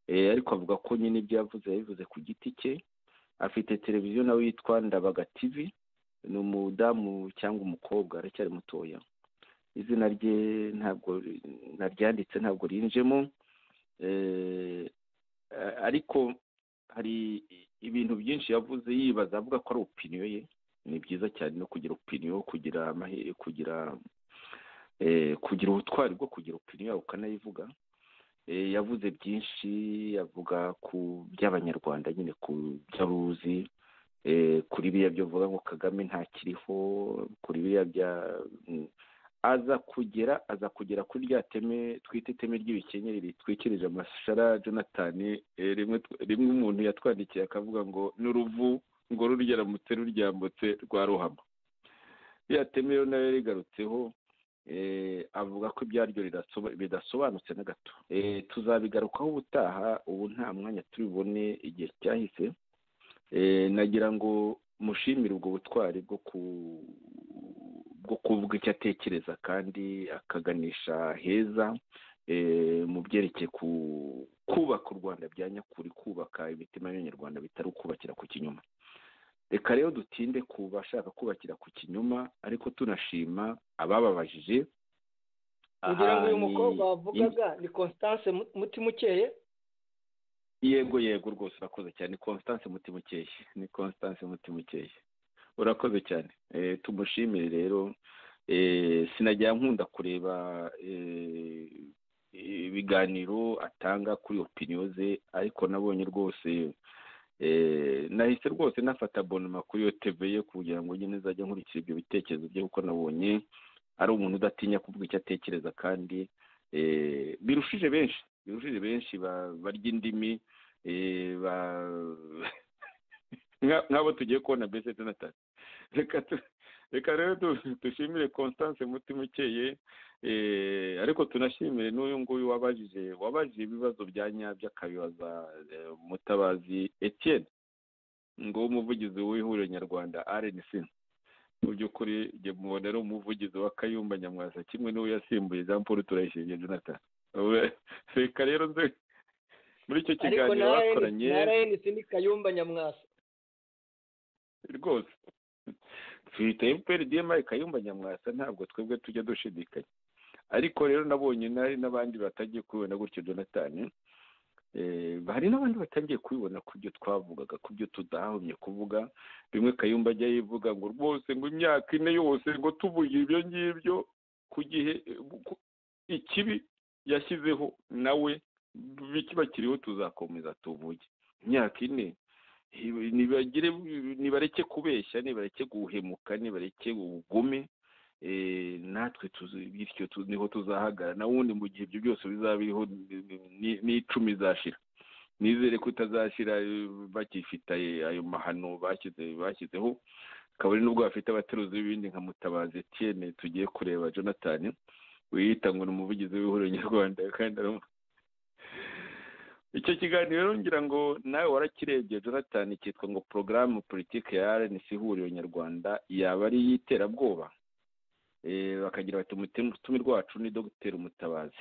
ariko avuga ko nyine ibyo yavuze yabivuze ku giti cye afite televiziyo nawe yitwa ndabaga tivi ni umudamu cyangwa umukobwa aracyari mutoya izina rye ntabwo naryanditse ntabwo rinjemo ariko hari ibintu byinshi yavuze yibaza avuga ko ari opiniyo ye ni byiza cyane no kugira opiniyo kugira amahe- kugira eh, kugira ubutwari bwo kugira opiniyo yawe ukanayivuga Eh, yavuze byinshi avuga ku by'abanyarwanda nyine ku byo aruzi eh, kuri biriya byo avuga ngo kagame ntakiriho kuri biriya bya mm, aza kugera aza kugera kuri rya teme twita iteme ry'ibikenyeri ritwikirije amashara jonathan eh, rimwe tw- rimwe umuntu yatwandikiye akavuga ngo n'uruvu ngo rurya ramutse ruryambutse rwa ruhama ririya teme rero nayo rigarutseho eh, avuga ko ibyaryo ridasoba- bidasobanutse na gato Eh, tuzabigarukaho ubutaha ubu nta mwanya turi bubone igihe cyahise Eh, nagira ngo mushimire ubwo butwari bwo ku bwo kuvuga icyo atekereza kandi akaganisha heza eh, mu byerekeye ku kubaka u rwanda bya nyakuri kubaka imitima y'abanyarwanda bitari ukubakira ku kinyoma reka rero dutinde ku bashaka kubakira ku kinyoma ariko tunashima abababajije ngira ngo uyu Aha ni- mukobwa wavugaga ni constance Mu- mutimukeye yego yego rwose urakoze cyane ni constance mutimukeye ni constance mutimukeye urakoze cyane Eh, tumushimire rero Eh, sinajya nkunda kureba eh, ibiganiro atanga kuri opiniyo ze ariko nabonye rwose eh, nahise rwose nafata bonoma kuri iyo tv ye kugira ngo nyine nzajya nkurikira ibyo bitekerezo bye kuko nabonye ari umuntu udatinya kuvuga icyo atekereza kandi eh, birushije benshi birushije benshi ba- barya indimi eh, ba- nka- nk'abo tugiye kubona mbese tunatari reka tu- reka rero du- dushimire constance mutima ukeye eh, ariko tunashimire n'uyu nguyu wabajije wabajije ibibazo bya nyabyo akabibaza eh, mutabazi etienne ngo umuvugizi w'ihuriro nyarwanda rnc mu by'ukuri njye mubona ari umuvugizi wa kayumba nyamwasa kimwe n'uwo yasimbuye jean paul turayishingiye jonathan Ube- reka rero nze muri icyo ariko kiganiro bakoranye na rnc ni kayumba nyamwasa rwose twita fprdm kayumba nyamwasa ntabwo twebwe tujya dushidikanya ariko rero nabonye nari n'abandi batagiye kubibona gutyo jonathan Eh, hari n'abandi batangiye kubibona ku byo twavugaga ku byo tudahomye kuvuga bimwe kayumba ajya yivuga ngo rwose ngo imyaka ine yose ngo tuvuge ibyo ngibyo ku gihe eh, ku- ikibi yashyizeho nawe bikiba kiriho tuzakomeza tuvuge imyaka ine nibagire nibareke kubeshya nibareke guhemuka nibareke ubugume eh, natwe tuzi- bityo tu- niho tuzahagara nawundi mu gihe ibyo byose bizaba biriho ni- ni- n'icumi izashira nizere ko itazashira eh, bakifite ayo- ayo mahano bashyize bashyizeho kabari n'ubwo bafite abateruzi b'ibindi nka mutabazi etienne tugiye kureba jonathan wiyita ngo ni umuvugizi w'ihuriro nyarwanda kandi ari umu- icyo kiganiro rero ngira ngo nawe warakirebye jonathan cyitwa ngo porogaramu politiki ya rnc ihuriro nyarwanda yaba ari iy'iterabwoba Eh, bakagira bati umutumirwa wacu ni dogiteri umutabazi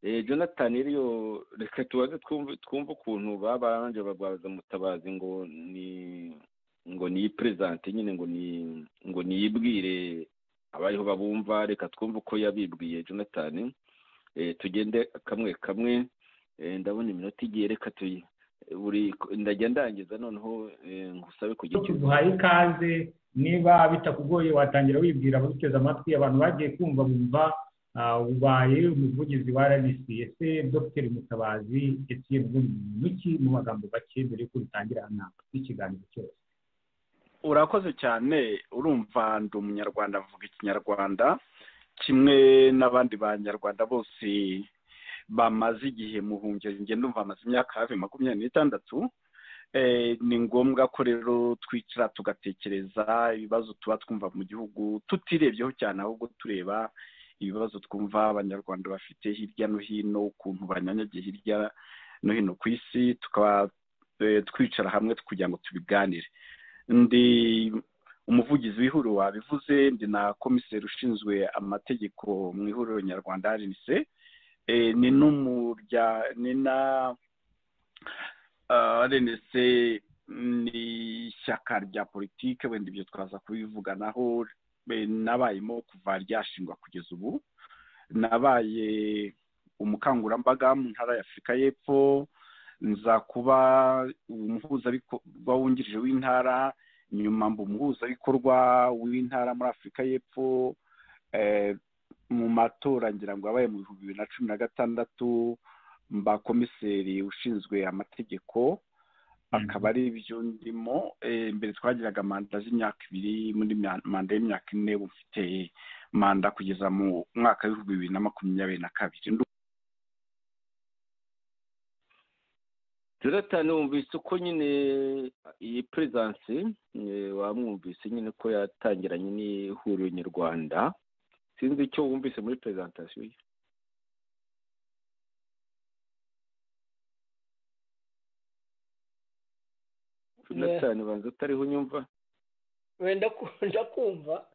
Eh, jonathan rero reka tubaze twumve twumve ukuntu babanje barwaza umutabazi ngo ni ngo niyiperezante nyine ngo ni ngo niyibwire abariho babumva reka twumve uko yabibwiye jonathan eh, tugende kamwe kamwe eh, ndabona iminota igiye reka tuyi buri ndajya ndangiza noneho eh, ngusabe kugira icyo tuguhaye ikaze niba bitakugoye watangira wibwira ababiteze amatwi abantu bagiye kumva bumva ah, ubaye umuvugizi wa rbc ese dr mutabazi etienne bw'umuntu iki mu magambo make mbere yuko bitangira inama n'ikiganiro cyose urakoze cyane urumva ndi umunyarwanda mvuga ikinyarwanda kimwe n'abandi banyarwanda bose bamaze igihe mu buhungiro njye ndumva amaze imyaka hafi makumyabiri n'itandatu Eh, ni ngombwa ko rero twicara tugatekereza ibibazo tuba twumva mu gihugu tutirebyeho cyane ahubwo tureba ibibazo twumva abanyarwanda bafite hirya no hino ukuntu banyanyagiye hirya no hino ku isi tukaba eh, twicara hamwe kugira ngo tubiganire ndi umuvugizi w'ihuriro wabivuze ndi na komiseri ushinzwe amategeko mu ihuriro nyarwanda rnc Eh, ni n'umurya ni na renese ni ishyaka rya politiki wenda ibyo twaza kubivuganaho nabayemo kuva ryashingwa kugeza ubu nabaye umukangurambaga mu ntara y'afurika y'epfo nza kuba umuhuzabikorwa wungirije w'intara nyuma mba umuhuzabikorwa w'intara muri afurika y'epfo mu matora ngira ngo yabaye mu bihumbi bibiri na cumi na gatandatu mba komiseri ushinzwe amategeko akaba ari ibyo ndimo mbere twagiraga manda z'imyaka ibiri muri manda y'imyaka ine mfite manda kugeza mu mwaka w'ibihumbi bibiri na makumyabiri na kabiri jonathan wumvise uko nyine iyi perezidansi wamwumvise nyine ko yatangiranye n'ihuriro nyarwanda sinzi icyo wumvise muri perezantasiyo ye jonathan banza utariho unyumva wenda kumva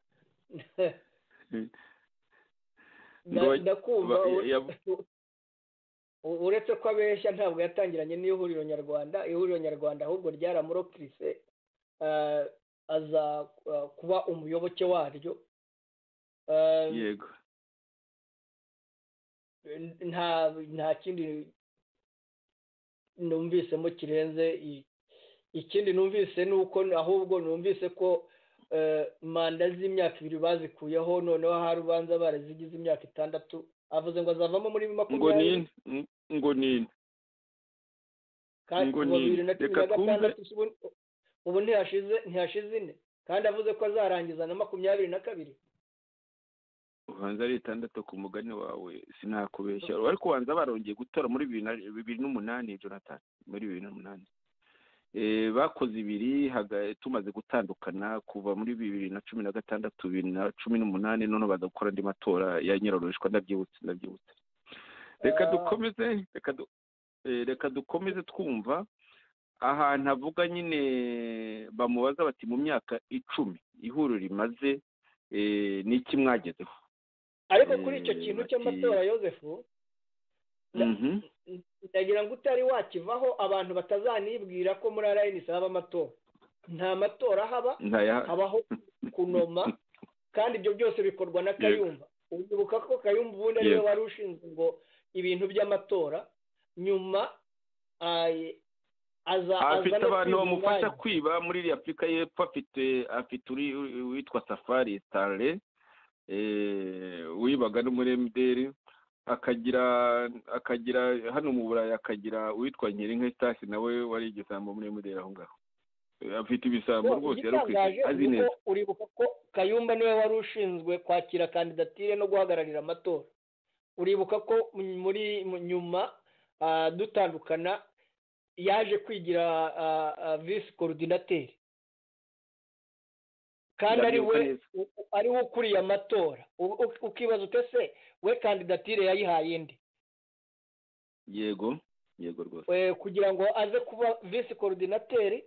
ndakumva uretse ko abeshya ntabwo yatangiranye n'ihuriro nyarwanda ihuriro nyarwanda ahubwo ryaramurokirise aza kuba umuyoboke waryo yego nta kindi numvisemo kirenze ikindi numvise ni uko ahubwo numvise ko manda z'imyaka ibiri bazikuyeho noneho hari ubanza barazigize imyaka itandatu avuze ngo azavamo muri makumyabiri ngo nini ngo nini reka twumve ubu ntihashize ntihashize ine kandi avuze ko azarangiza na makumyabiri na kabiri ubanza ari itandatu ku mugani wawe sinakubeshya ariko ubanza barongeye gutora muri bibiri n'umunani jonathan muri bibiri n'umunani bakoze ibiri tumaze gutandukana kuva muri bibiri na cumi na gatandatu bibiri na cumi n'umunani noneho baza gukora andi matora ya nyirarurishwa ndabyibutse ndabyibutse reka dukomeze reka dukomeze twumva ahantu avuga nyine bamubaza bati mu myaka icumi ihuriro rimaze n'iki mwagezeho ariko kuri icyo kintu cy'amatora yosefu ndagira ngo utari wakivaho abantu batazanibwira ko muri arayinisi haba amatora nta matora haba habaho kunoma kandi ibyo byose bikorwa na kayumba ubudubuka ko kayumba ubundi ariwe wari ushinzwe ngo ibintu by'amatora nyuma afite abantu bamufasha kwiba muri iriya afurika y'epfo afite afite uwitwa safari sitare wibaga n'umuremderi akagira akagira hano mu burayi akagira uwitwa nk'irinka sitasi nawe wari igisambo muri muderi aho ngaho afite ibisambo rwose yarukwije azi neza uribuka ko kayumba niwe wari ushinzwe kwakira kandidatire no guhagararira amatora uribuka ko muri nyuma dutandukana yaje kwigira visi korudinateri kandi ari we ukuriye amatora ukibaza utese we kandidatire yayihaye indi yego yego rwose kugira ngo aze kuba visi korudinateri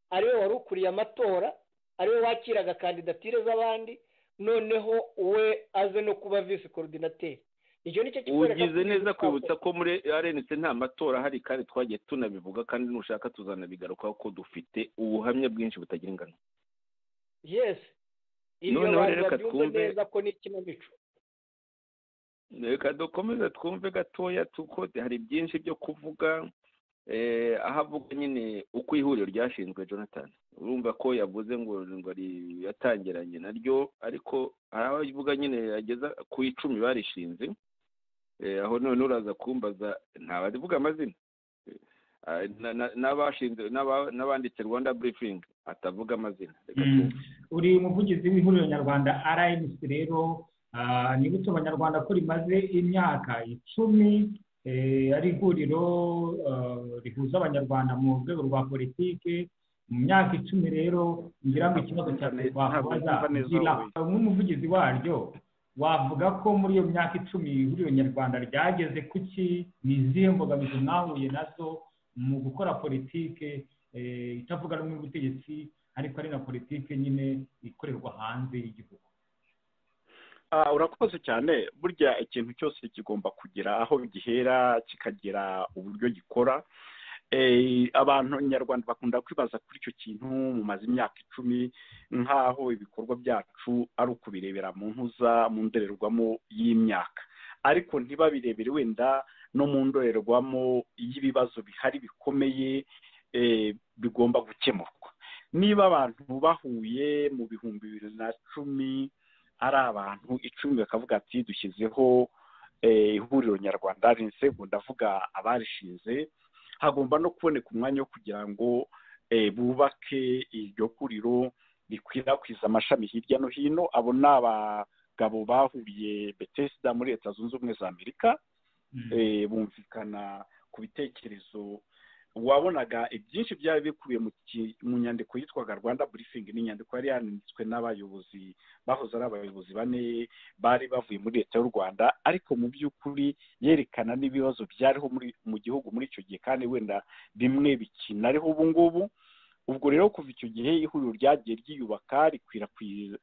ariwe wari ukuriye amatora ariwe wakiraga kandidatire z'abandi noneho we aze no kuba visi korudinateri icyo ni cyo ugize neza kwibutsa ko muri rnc nta matora ahari kandi twagiye tunabivuga kandi nushaka tuzanabigarukaho ko dufite ubuhamya bwinshi butagira ingano yesi noneho reka twumve reka dukomeze twumve gatoya kuko hari byinshi byo kuvuga aho avuga nyine uko ihuriro ryashinzwe jonathan urumva ko yavuze ngo yatangiranye naryo ariko hari aho avuga nyine ageza ku icumi barishinze aho none uraza kumbaza ntabavuga amazina n'abashinze n'abanditse rwanda burifingi atavuga amazina uri umuvugizi w'ihuriro nyarwanda rnc rero nibutse abanyarwanda ko rimaze imyaka icumi ari ihuriro rihuza abanyarwanda mu rwego rwa politiki mu myaka icumi rero ngira ngo ikibazo cyane twakubaza nk'umuvugizi waryo wavuga ko muri iyo myaka icumi ihuriro nyarwanda ryageze kuki ni izihe mbogamizi mwahuye nazo mu gukora politike itavuga rumwe n'ubutegetsi ariko ari na politike nyine ikorerwa hanze y'igihugu urakoze cyane burya ikintu cyose kigomba kugira aho gihera kikagira uburyo gikora abantu nyarwanda bakunda kwibaza kuri icyo kintu mumaze imyaka icumi nk'aho ibikorwa byacu ari ukubirebera mu ntuza mu ndorerwamo y'imyaka ariko ntibabirebere wenda no mu ndorerwamo y'ibibazo bihari bikomeye bigomba gukemurwa niba abantu bahuye mu bihumbi bibiri na cumi ari abantu icumi bakavuga ati dushyizeho ihuriro nyarwanda rinsebu ndavuga abarishinze hagomba no kuboneka umwanya wo kugira ngo bubake iryo huriro rikwirakwiza amashami hirya no hino abo ni abagabo bahuriye betesida muri leta zunze ubumwe za amerika bumvikana ku bitekerezo wabonaga ibyinshi byari bikubiye mu nyandiko yitwaga rwanda burifingi ni inyandiko yari yanditswe n'abayobozi bahoze ari abayobozi bane bari bavuye muri leta y'u rwanda ariko mu by'ukuri yerekana n'ibibazo byariho mu gihugu muri icyo gihe kandi wenda bimwe bikinariho ubu ngubu ubwo rero kuva icyo gihe ihuriro ryagiye ryiyubaka rikwirakwiza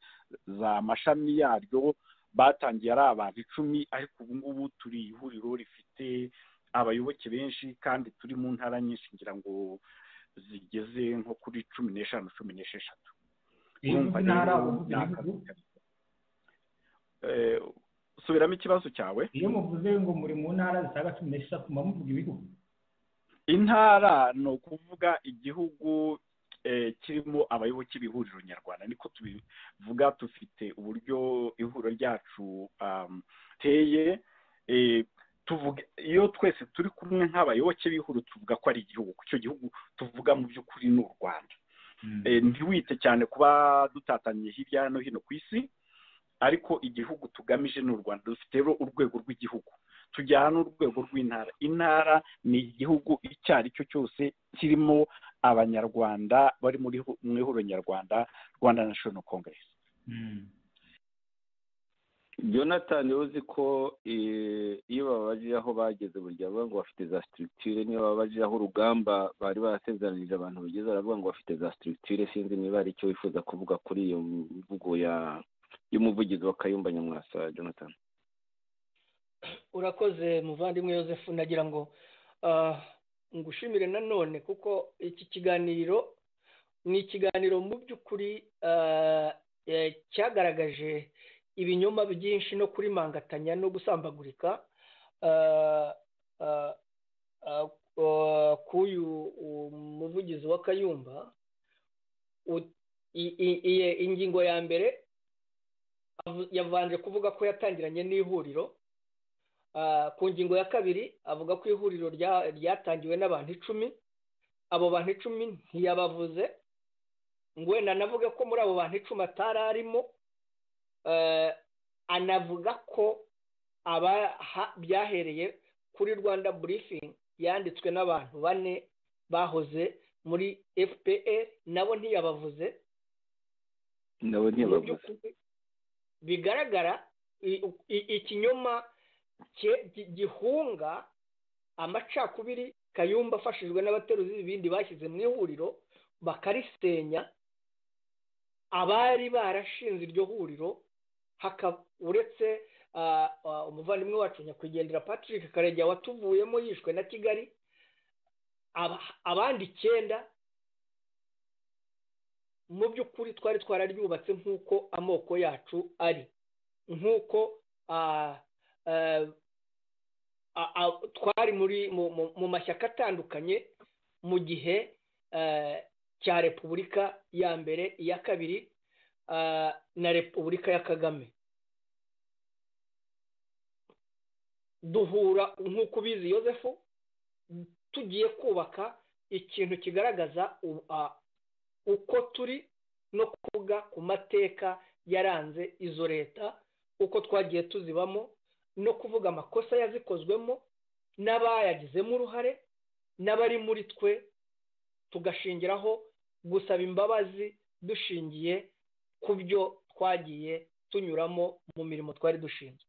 amashami yaryo batangiye ari abantu icumi ariko ubu ngubu turi ihuriro rifite abayoboke benshi kandi turi mu ntara nyinshi ngira ngo zigeze nko kuri cumi n'eshanu cumi n'esheshatu subiramo ikibazo cyawe iyo muvuze ngo muri mu ntara zisaga cumi n'esheshatu muba muvuga ibihugu intara ni ukuvuga igihugu kirimo abayoboke b'ihuriro nyarwanda niko tubivuga dufite uburyo ihuriro ryacu teye tuvuga iyo twese turi kumwe nk'abayoboke b'ihuriro tuvuga ko ari igihugu icyo gihugu tuvuga mu by'ukuri ni u rwanda ntiwite cyane kuba dutatanye hirya no hino ku isi ariko igihugu tugamije ni u rwanda dufite rero urwego rw'igihugu tujyana n'urwego rw'intara intara ni igihugu icyo ari cyo cyose kirimo abanyarwanda bari muri mu ihuriro nyarwanda rwanda nashono kongeresi jonathan uzi ko iyo babaje aho bageze burya baravuga ngo bafite za sitirikitire niyo babaje aho urugamba bari barasezeranyije abantu bageze baravuga ngo bafite za sitirikitire sinzi niba ari icyo wifuza kuvuga kuri iyo mvugo y'umuvugizi wa kayumba nyamwasa jonathan urakoze muvandimwe Yosefu nagira ngo ngushimire nanone kuko iki kiganiro ni ikiganiro mu by'ukuri cyagaragaje ibinyoma byinshi no kurimangatanya no gusambagurika k'uyu muvugizi wa kayumba ingingo ya mbere yavanje kuvuga ko yatangiranye n'ihuriro ku ngingo ya kabiri avuga ko ihuriro ryatangiwe n'abantu icumi abo bantu icumi ntiyabavuze ngo wenda anavuge ko muri abo bantu icumi atari arimo anavuga ko byahereye kuri rwanda burifingi yanditswe n'abantu bane bahoze muri fpr nabo ntiyabavuze nabo ntiyabavuze bigaragara ikinyoma gihunga amacakubiri kayumba afashijwe n'abateruzi b'ibindi bashyize mu ihuriro bakarisenya abari barashinze iryo huriro uretse umuvandimwe wacu nyakwigendera patrick karegeya watuvuyemo yishwe na kigali abandi icyenda mu by'ukuri twari twararyubatse nk'uko amoko yacu ari nk'uko twari mu mashyaka atandukanye mu gihe cya repubulika ya mbere iya kabiri na repubulika ya kagame duhura nk'uko ubizi yosefu tugiye kubaka ikintu kigaragaza uko turi no kuvuga ku mateka yaranze izo leta uko twagiye tuzibamo no kuvuga amakosa yazikozwemo n'abayagizemo uruhare n'abari muri twe tugashingiraho gusaba imbabazi dushingiye ku byo twagiye tunyuramo mu mirimo twari dushinzwe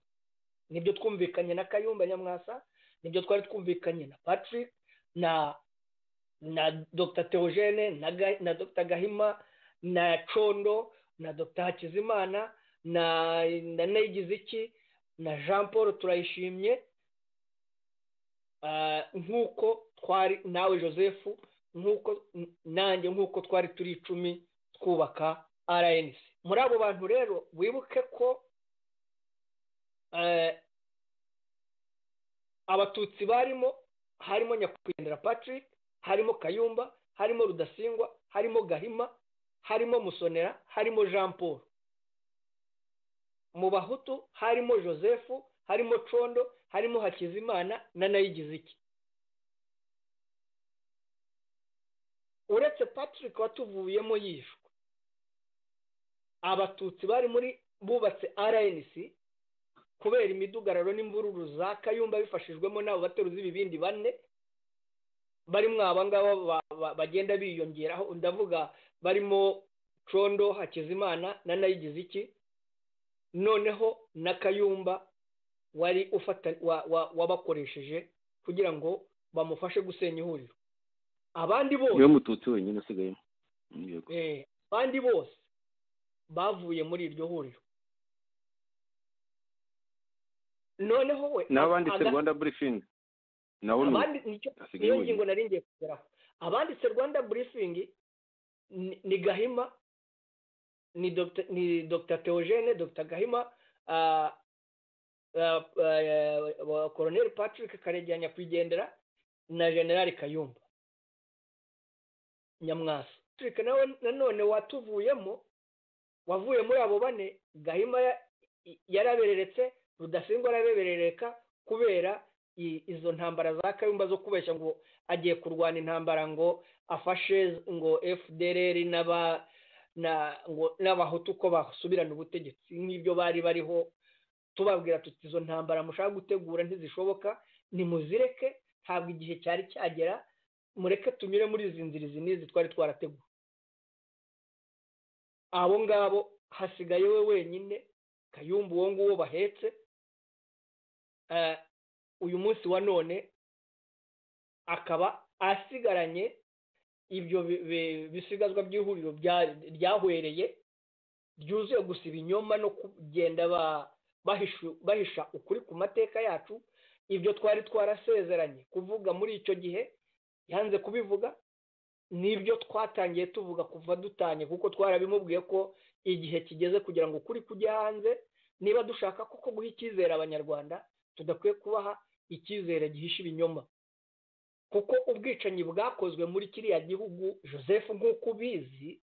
nibyo twumvikanye na kayumba nyamwasa nibyo twari twumvikanye na patrick na na dr teogene na dr gahima na condo na dr hakizimana na na nayigiziki na jean paul turayishimye nk'uko twari nawe joseph nk'uko nanjye nk'uko twari turi icumi twubaka rnc muri abo bantu rero wibuke ko abatutsi barimo harimo nyakwigendera patrick harimo kayumba harimo rudasingwa harimo gahima harimo musonera harimo jean paul mu bahutu harimo joseph harimo condo harimo hakizimana na nayigize iki uretse patrick watuvuyemo yishwe abatutsi bari muri bubatse rnc kubera imidugararo n'imvururu za kayumba bifashijwemo n'abo bateruzi ibibindi bane barimo aba ngaba bagenda biyongeraho ndavuga barimo condo hakizimana na nayigize iki noneho na kayumba wari ufata wabakoresheje kugira ngo bamufashe gusenya ihuriro abandi bose niwe mututsi wenyine usigayemo abandi bose bavuye muri iryo huriro noneho we n'abanditse rwanda burifingi nabo niyo ngingo nari ngiye kugeraho abanditse rwanda burifingi ni gahima ni dr theogene dr gahima koroneri patrick karegeya nyakwigendera na generali kayumba nyamwasa patrick nanone watuvuyemo wavuye muri abo bane gahima yarabereretse rudasingwa arabeberereka kubera izo ntambara za kayumba zo kubeshya ngo agiye kurwana intambara ngo afashe ngo fdr n'aba n'abahutu uko basubirana ubutegetsi nk'ibyo bari bariho tubabwira tuti izo ntambara mushaka gutegura ntizishoboka nimuzireke ntabwo igihe cyari cyagera mureke tunyure muri izi nzira izi n'izi twari twarateguwe abo ngabo hasigaye we wenyine kayumba uwo nguwo bahetse uyu munsi wa none akaba asigaranye ibyo bisigazwa by'ihuriro ryahwereye ryuzuye gusa ibinyoma no kugenda bahisha ukuri ku mateka yacu ibyo twari twarasezeranye kuvuga muri icyo gihe yanze kubivuga n'ibyo twatangiye tuvuga kuva dutanye kuko twarabimubwiye ko igihe kigeze kugira ngo ukuri kujye hanze niba dushaka koko guha icyizere abanyarwanda tudakwiye kubaha icyizere gihishe ibinyoma kuko ubwicanyi bwakozwe muri kiriya gihugu joseph nk'uko ubizi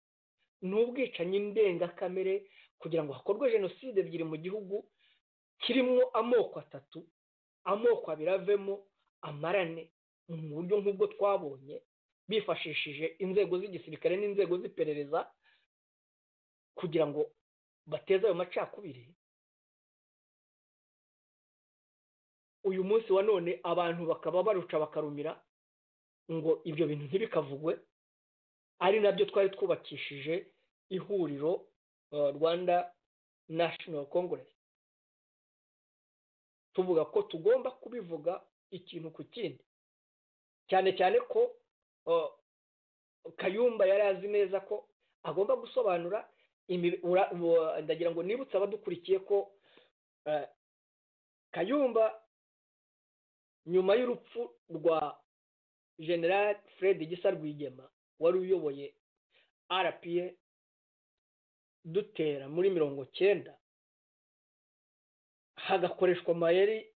ni ubwicanyi ndengakamere kugira ngo hakorwe jenoside ebyiri mu gihugu kirimo amoko atatu amoko abiri avemo amarane mu buryo nk'ubwo twabonye bifashishije inzego z'igisirikare n'inzego z'iperereza kugira ngo bateze ayo macakubiri uyu munsi wa none abantu bakaba baruca bakarumira ngo ibyo bintu ntibikavugwe ari nabyo twari twubakishije ihuriro rwanda national congress tuvuga ko tugomba kubivuga ikintu ku kindi cyane cyane ko kayumba yari azi neza ko agomba gusobanura ndagira ngo nibutse abadukurikiye ko kayumba nyuma y'urupfu rwa general fred gisa rwigema wari uyoboye rpa dutera muri mirongo cyenda hagakoreshwa amayeri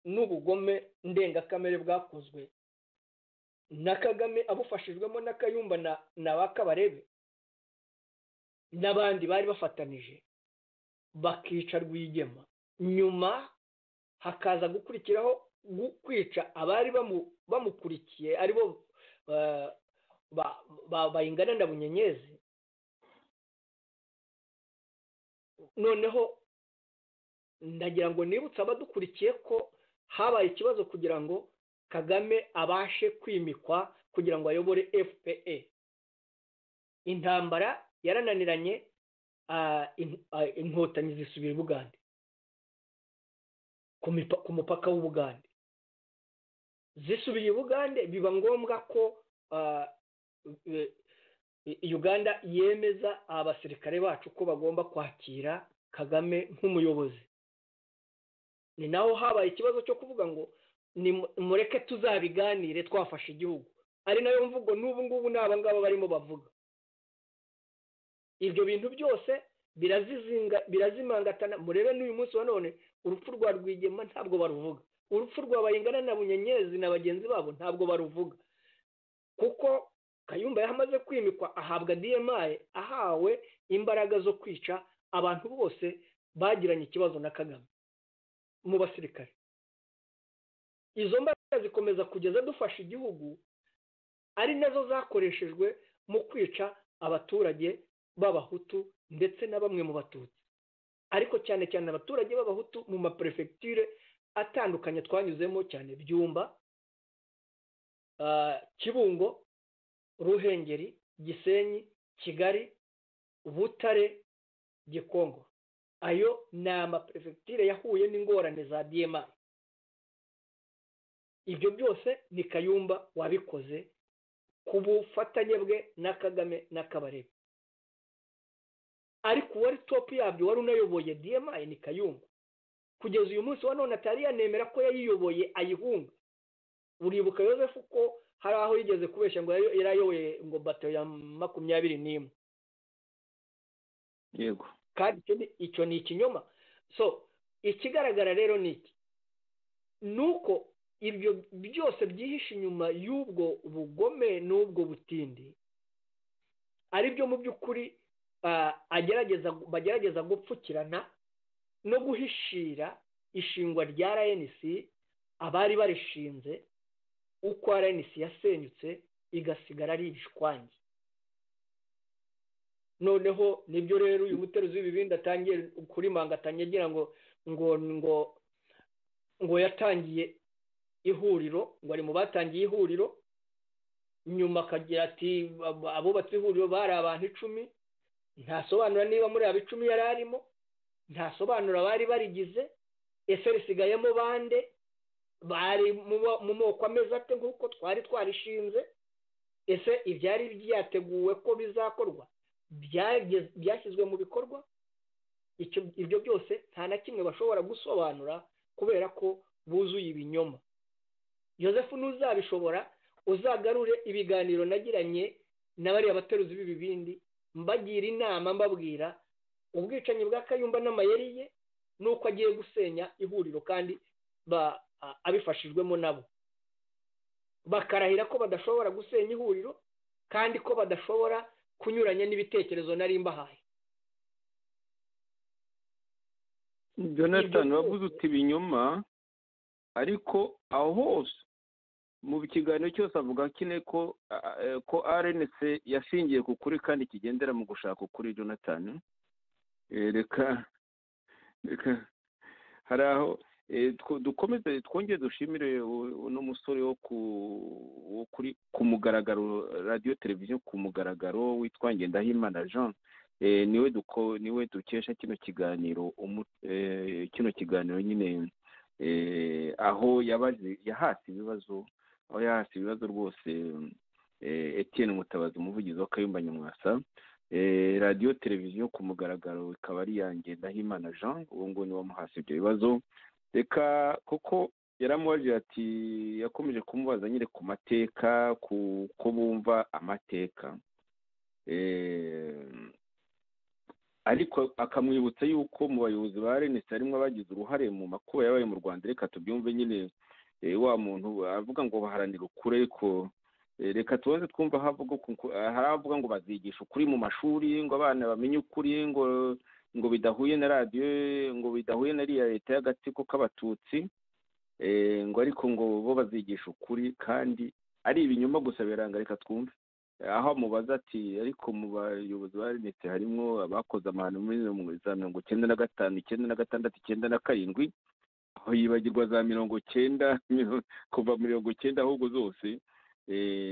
n'ubugome ndengakamere bwakozwe na kagame abufashijwemo na kayumba na ba kabarebe n'abandi bari bafatanije bakica rwigema nyuma hakaza gukurikiraho kwica abari bamukurikiye aribo bayingana na bunyenyezi noneho ndagira ngo nibutse abadukurikiye ko habaye ikibazo kugira ngo kagame abashe kwimikwa kugira ngo ayobore fpe intambara yarananiranye inkotanyi zisubira ubugande ku mupaka w'ubugande zisubiye ubugande biba ngombwa ko uganda yemeza abasirikare bacu ko bagomba kwakira kagame nk'umuyobozi ni naho habaye ikibazo cyo kuvuga ngo mureke tuzabiganire twafashe igihugu ari nayo mvugo n'ubu ngubu ni abangaba barimo bavuga ibyo bintu byose birazimangatana murebe n'uyu munsi wa none urupfu rwa rwigema ntabwo baruvuga urupfu rwa bayingana na bunyenyezi na bagenzi babo ntabwo baruvuga kuko kayumba yahamaze kwimikwa ahabwa dmi ahawe imbaraga zo kwica abantu bose bagiranye ikibazo na kagame mu basirikare izo mbaraga zikomeza kugeza dufasha igihugu ari nazo zakoreshejwe mu kwica abaturage b'abahutu ndetse na bamwe mu batutsi ariko cyane cyane abaturage b'abahutu mu maperefegitire atandukanye twanyuzemo cyane byumba kibungo ruhengeri gisenyi kigali butare gikongo ayo ni amaperefegitire yahuye n'ingorane za dma ibyo byose ni kayumba wabikoze ku bufatanye bwe na kagame na kabarebe ariko uwari topu yabyo wari unayoboye dma ni kayumba kugeza uyu munsi wa none atari yanemera ko yayiyoboye ayihunga uribuka yosefu ko hari aho yigeze kubeshya ngo yari ayoboye ngo bato ya makumyabiri n'imwe yego kandi icyo ni ikinyoma so ikigaragara rero ni iki ni uko ibyo byose byihishe inyuma y'ubwo bugome n'ubwo butindi ari byo mu by'ukuri bagerageza gupfukirana no guhishira ishingwa rya rnc abari barishinze uko rnc yasenyutse igasigara ari ibishwangi noneho nibyo rero uyu muteruzi w'ibibindi atangiye kuri mangatanya agira ngo ngo ngo ngo yatangiye ihuriro ngo ari mu batangiye ihuriro nyuma akagira ati abubatse ihuriro bari abantu icumi ntasobanura niba muri abo icumi yari arimo ntasobanura abari barigize ese risigayemo bande bari mu moko ameze ate nk'uko twari twarishinze ese ibyari byateguwe ko bizakorwa byashyizwe mu bikorwa ibyo byose nta na kimwe bashobora gusobanura kubera ko buzuye ibinyoma yosefu n'uzabishobora uzagarure ibiganiro nagiranye na bariya bateruzi b'ibibindi mbagira inama mbabwira ubwicanyi bwa kayumba n'amayeri ye n'uko agiye gusenya ihuriro kandi abifashijwemo nabo bakarahira ko badashobora gusenya ihuriro kandi ko badashobora kunyuranya n'ibitekerezo nari mbahaye jonathan wavuze uti ibinyoma ariko aho hose mu kiganiro cyose avuga kine ko ko rnc yashingiye ku kuri kandi kigendera mu gushaka ukuri jonathan reka reka hari aho dukomeze twongere dushimire uno musore wo kuri ku mugaragaro radiyo televiziyo ku mugaragaro witwa ngendahimana jean niwe niwe dukesha kino kiganiro kino kiganiro nyine aho yahasi ibibazo aho yahasi ibibazo rwose Etienne mutabazi umuvugizi wa kayumba nyamwasa radiyo televiziyo ku mugaragaro ikaba ari yanjye ndahimana jean ubu ngubu niwe wamuhasi ibyo bibazo reka kuko yaramubajije ati yakomeje kumubaza nyine ku mateka ko bumva amateka ariko akamwibutsa yuko mu bayobozi ba renesi harimo abagize uruhare mu makuba yabaye mu rwanda reka tubyumve nyine wa muntu avuga ngo baharanira ukuri ariko reka tubanze twumva hari abavuga ngo bazigisha ukuri mu mashuri ngo abana bamenye ukuri ngo ngo bidahuye na radiyo ngo bidahuye na riya leta y'agatsiko k'abatutsi ngo ariko ngo bo bazigisha ukuri kandi ari ibinyoma gusa biranga reka twumve aho amubaza ati ariko mu bayobozi ba renesi harimo abakoze amahano muri za mirongo icyenda na gatanu icyenda na gatandatu icyenda na karindwi aho yibagirwa za mirongo icyenda kuva mirongo icyenda ahubwo zose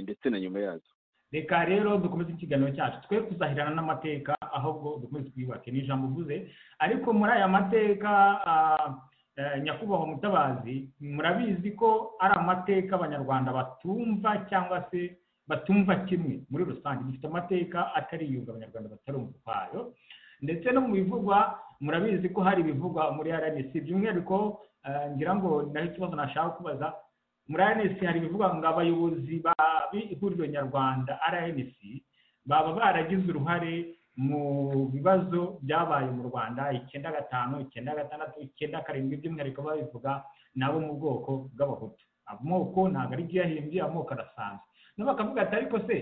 ndetse na nyuma yazo reka rero dukomeze ikiganiro cyacu twe kuzahirana n'amateka ahubwo dukomeze twiyubake ni ijambo uvuze ariko muri aya mateka nyakubahwa mutabazi murabizi ko ari amateka abanyarwanda batumva cyangwa se batumva kimwe muri rusange dufite amateka atari yunga abanyarwanda batarumva ukwayo ndetse no mu bivugwa murabizi ko hari ibivugwa muri rnc by'umwihariko ngira ngo naho ikibazo nashaka kubaza muri rnc hari ibivuga ngo abayobozi b'ihuriro nyarwanda rnc baba baragize uruhare mu bibazo byabaye mu rwanda icyenda gatanu icyenda gatandatu icyenda karindwi by'umwihariko babivuga nabo mu bwoko bw'abahutu amoko ntabwo ari ibyahimbye amoko arasanzwe nabo bakavuga ati ariko se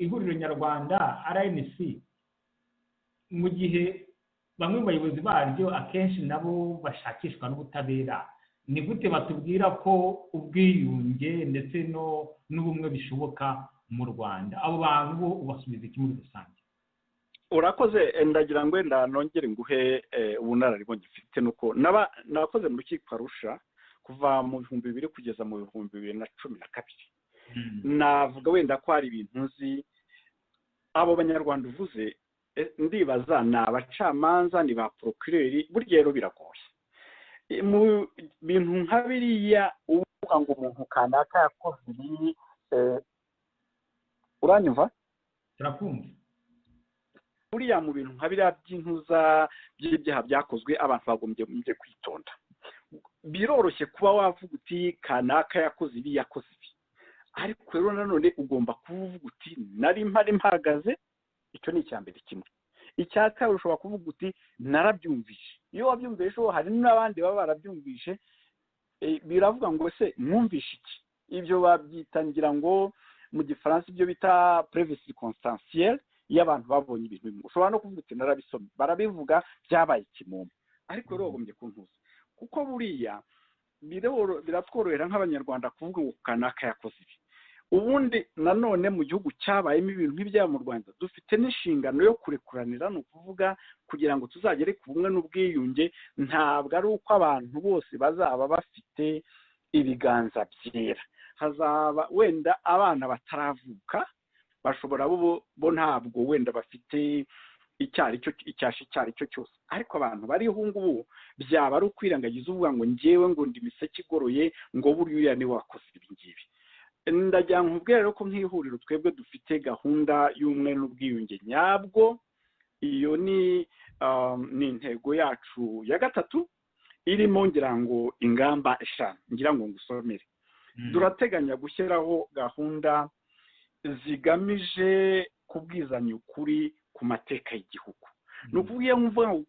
ihuriro nyarwanda rnc mu gihe bamwe mu bayobozi baryo akenshi nabo bashakishwa n'ubutabera ni gute batubwira ko ubwiyunge ndetse n'ubumwe bishoboka mu rwanda abo bantu bo ubasubiza iki muri rusange urakoze ndagira ngo wenda nongere nguhe ubunararibonye mfite nuko nabakoze mu rukiko arusha kuva mu bihumbi bibiri kugeza mu bihumbi bibiri na cumi na kabiri navuga wenda ko hari ibintu nzi abo banyarwanda uvuze ndibaza ni abacamanza ni ba porokireri burya rero biragoye mu bintu nka biriya uvuga ngo umuntu kanaka yakoze ibi uranyumva turakumva buriya mu bintu nka biriya by'intuza by'ibyaha byakozwe abantu bagombye kwitonda biroroshye kuba wavuga uti kanaka yakoze ibi yakoze ibi ariko rero nanone ugomba kuvuga uti nari mpari mpahagaze icyo ni icya mbere kimwe icya kabiri ushobora kuvuga uti narabyumvise iyo wabyumvise hari n'abandi baba barabyumvise biravuga ngo se mwumvishe iki ibyo babyitangira ngo mu gifaransa ibyo bita previsi constancielle iyo abantu babonye ibintu bimwe ushobora no kuvuga uti narabisomye barabivuga byabaye ikimumu ariko rero bagombye kuntuza kuko buriya biratworohera nk'abanyarwanda kuvuga ngo kanaka yakoze ibi ubundi nanone mu gihugu cyabayemo ibintu nk'ibyaba mu rwanda dufite n'inshingano yo kurekuranira ni ukuvuga kugira ngo tuzagere ku bumwe n'ubwiyunge ntabwo ari uko abantu bose bazaba bafite ibiganza byera hazaba wenda abana bataravuka bashobora bo ntabwo wenda bafite icyasha icyo ari cyo cyose ariko abantu bariho ngubu byaba ari ukwirengagiza uvuga ngo ngewe ngo ndi imiseke igoroye ngo buriya uriya niwe wakoze ibi ngibi ndagira ngo rero ko nk'ihuriro twebwe dufite gahunda y'umwe n'ubwiyunge nyabwo iyo ni intego yacu ya gatatu irimo ngira ngo ingamba eshanu ngira ngo ngusomere turateganya gushyiraho gahunda zigamije kubwizanya ukuri ku mateka y'igihugu ni ukuvuga mvuga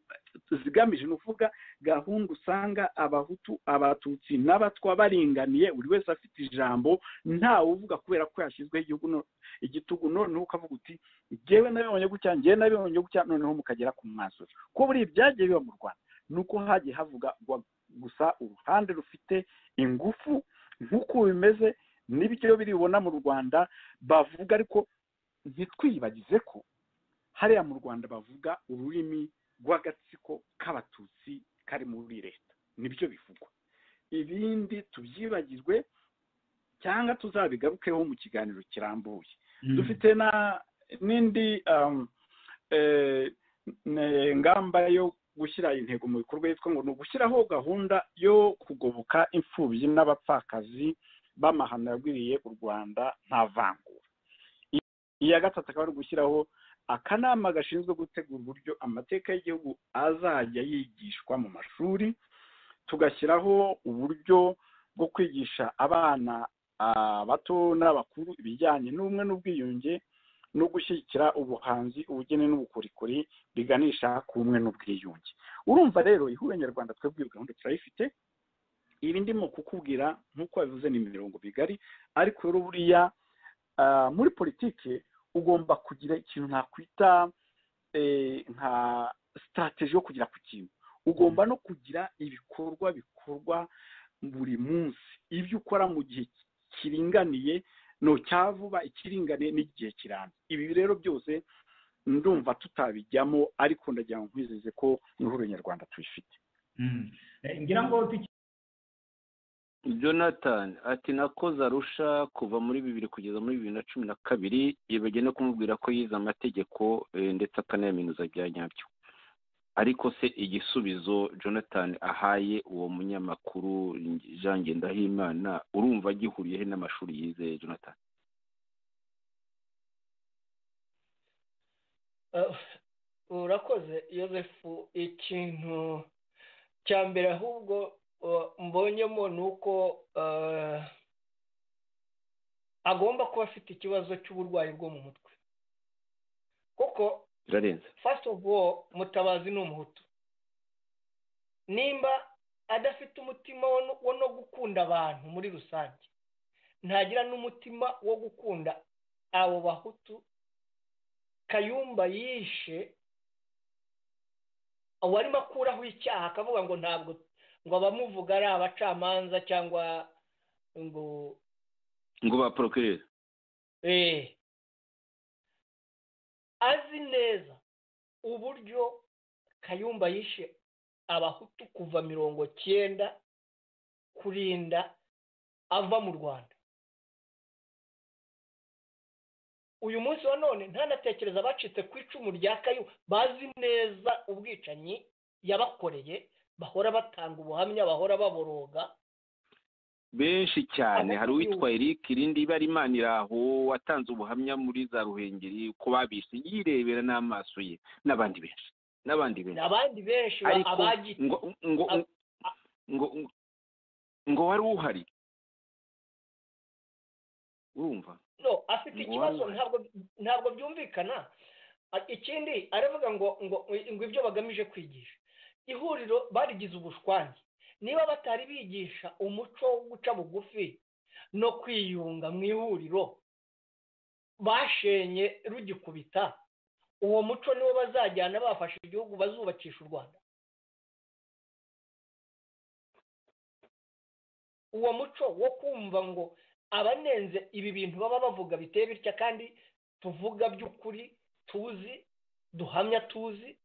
zigamije ni ukuvuga gahunda usanga abahutu abatutsi n'abatwa baringaniye buri wese afite ijambo ntawe uvuga kubera ko yashyizweho igitugu noneho ukavuga uti ngewe nabibonye gutya ngewe nabibonye gutya noneho mukagera ku mwanzuro ko buri ibyagiye biba mu rwanda ni uko hagiye havuga gusa uruhande rufite ingufu nk'uko bimeze n'ibyo biribona mu rwanda bavuga ariko ntitwibagize ko hariya mu rwanda bavuga ururimi rw'agatsiko k'abatutsi kari muri leta nibyo bivugwa ibindi tubyibagirwe cyangwa tuzabigarukeho mu kiganiro kirambuye dufite n'indi ngamba yo gushyira intego mu bikorwa yitwa ngo ni ugushyiraho gahunda yo kugoboka imfubyi n'abapfakazi b'amahano yagwiriye u rwanda nta vangura iya gatatu akaba ari gushyiraho akanama gashinzwe gutegura uburyo amateka y'igihugu azajya yigishwa mu mashuri tugashyiraho uburyo bwo kwigisha abana bato n'abakuru ibijyanye n'ubumwe n'ubwiyunge no gushyigikira ubuhanzi ubugeni n'ubukorikori biganisha ku bumwe n'ubwiyunge urumva rero ihuriro nyarwanda twebwe iyo gahunda turayifite ibi ndimo kukubwira nk'uko wabivuze ni imirongo migari ariko rero buriya muri politiki ugomba kugira ikintu nakwita nka sitarategi yo kugera ku kintu ugomba no kugira ibikorwa bikorwa buri munsi ibyo ukora mu gihe kiringaniye no cya vuba ikiringaniye n'igihe kirambye ibi rero byose ndumva tutabijyamo ariko ndagira ngo nkwizeze ko ihuriro nyarwanda tubifite ngira ngo jonathan ati nakoze arusha kuva muri bibiri kugeza muri bibiri na cumi na kabiri yibagiwe no kumubwira ko yize amategeko ndetse akanayaminuza bya nyabyo ariko se igisubizo jonathan ahaye uwo munyamakuru jean ngendahimana urumva agihuriyeho n'amashuri yize jonathan urakoze yosefu ikintu cya mbere ahubwo mbonyemo ni uko agomba kuba afite ikibazo cy'uburwayi bwo mu mutwe kuko birarenze fasiti ofu wo mutabazi ni umuhutu nimba adafite umutima wo no gukunda abantu muri rusange ntagira n'umutima wo gukunda abo bahutu kayumba yishe warimo akuraho icyaha akavuga ngo ntabwo ngo abamuvuga ari abacamanza cyangwa ngo ngo baporokirere eee azi neza uburyo kayumba yishe abahutu kuva mirongo cyenda kurinda ava mu rwanda uyu munsi wa none ntanatekereza abacitse ku icumu rya kayu bazi neza ubwicanyi yabakoreye bahora batanga ubuhamya bahora baboroga benshi cyane hari uwitwa eric irindi ibara imana iraho watanze ubuhamya muri za ruhengeri ko babise yirebera n'amaso ye n'abandi benshi n'abandi benshi abandi benshi ariko abagitse ngo ngo ngo ngo wari uhari urumva no afite ikibazo Wow. ntabwo ntabwo byumvikana A- ikindi aravuga ngo ngo ngo ibyo bagamije kwigisha ihuriro barigize ubushwange niba batari bigisha umuco wo guca bugufi no kwiyunga mu ihuriro bashenye rugikubita uwo muco niwo bazajyana bafashe igihugu bazubakisha u rwanda uwo muco wo kumva ngo abanenze ibi bintu baba bavuga biteye bitya kandi tuvuga by'ukuri tuzi duhamya tuzi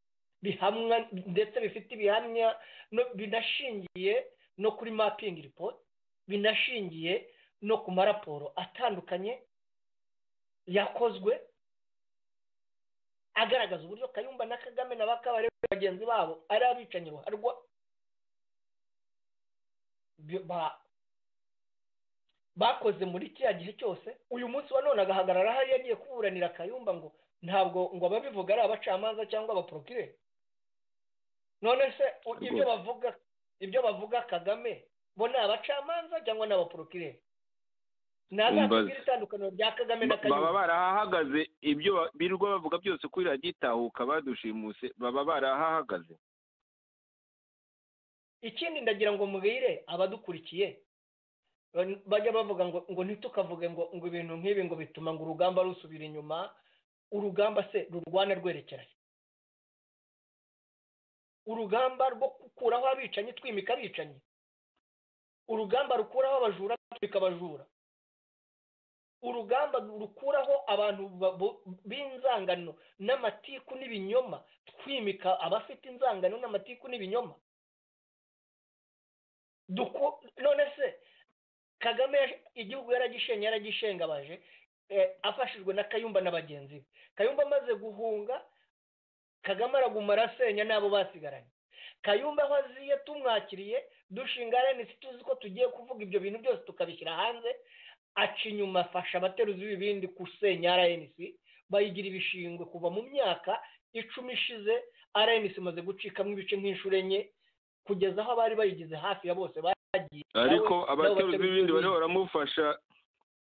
bihamwa ndetse bifite ibihamya no- binashingiye no kuri mapingi ripoti binashingiye no ku maraporo atandukanye yakozwe agaragaza uburyo kayumba na kagame na bakabare bagenzi babo ari abicanyi ruharwa Byo- ba- bakoze muri kiriya gihe cyose uyu munsi wa none agahagarara hariya agiye kuburanira kayumba ngo ntabwo ngo ababivuga ari abacamanza cyangwa abaporokire none se u- ibyo Rwose. bavuga ibyo bavuga kagame bo ni abacamanza cyangwa ni abaporokire ntazatubwire Umbaze. itandukaniro rya kagame na Ba- baba kayumba barahahagaze ibyo ba- birirwa bavuga byose kuri radiyo itahuka badushimuse baba barahahagaze ikindi ndagira ngo mubwire abadukurikiye ban- bajya bavuga ngo ngo ntitukavuge ngo ngo ibintu nk'ibi ngo bituma ngo urugamba rusubira inyuma urugamba se rurwana rwerekeranye urugamba rwo gukuraho abicanyi twimika abicanyi urugamba rukuraho abajura twimika abajura urugamba rukuraho abantu ba- bo- b'inzangano n'amatiku n'ibinyoma twimika abafite inzangano n'amatiku n'ibinyoma duku none se kagame yaje- igihugu yaragishenye yaragishengabaje eh, afashijwe na kayumba na bagenzi be kayumba amaze guhunga kagame araguma arasenya n'abo basigaranye kayumba aho aziye tumwakiriye dushinga rnc tuzi ko tugiye kuvuga ibyo bintu byose tukabishyira hanze aca inyuma afasha abateruzi b'ibindi gusenya rnc bayigira ibishingwe kuva mu myaka icumi ishize rnc imaze gucikamo ibice nk'inshuro enye kugeza aho abari bayigize hafi ya bose bagiye ariko Nawe- abateruzi n'abateruzi b'ibindi bariho b'ibindi. baramufasha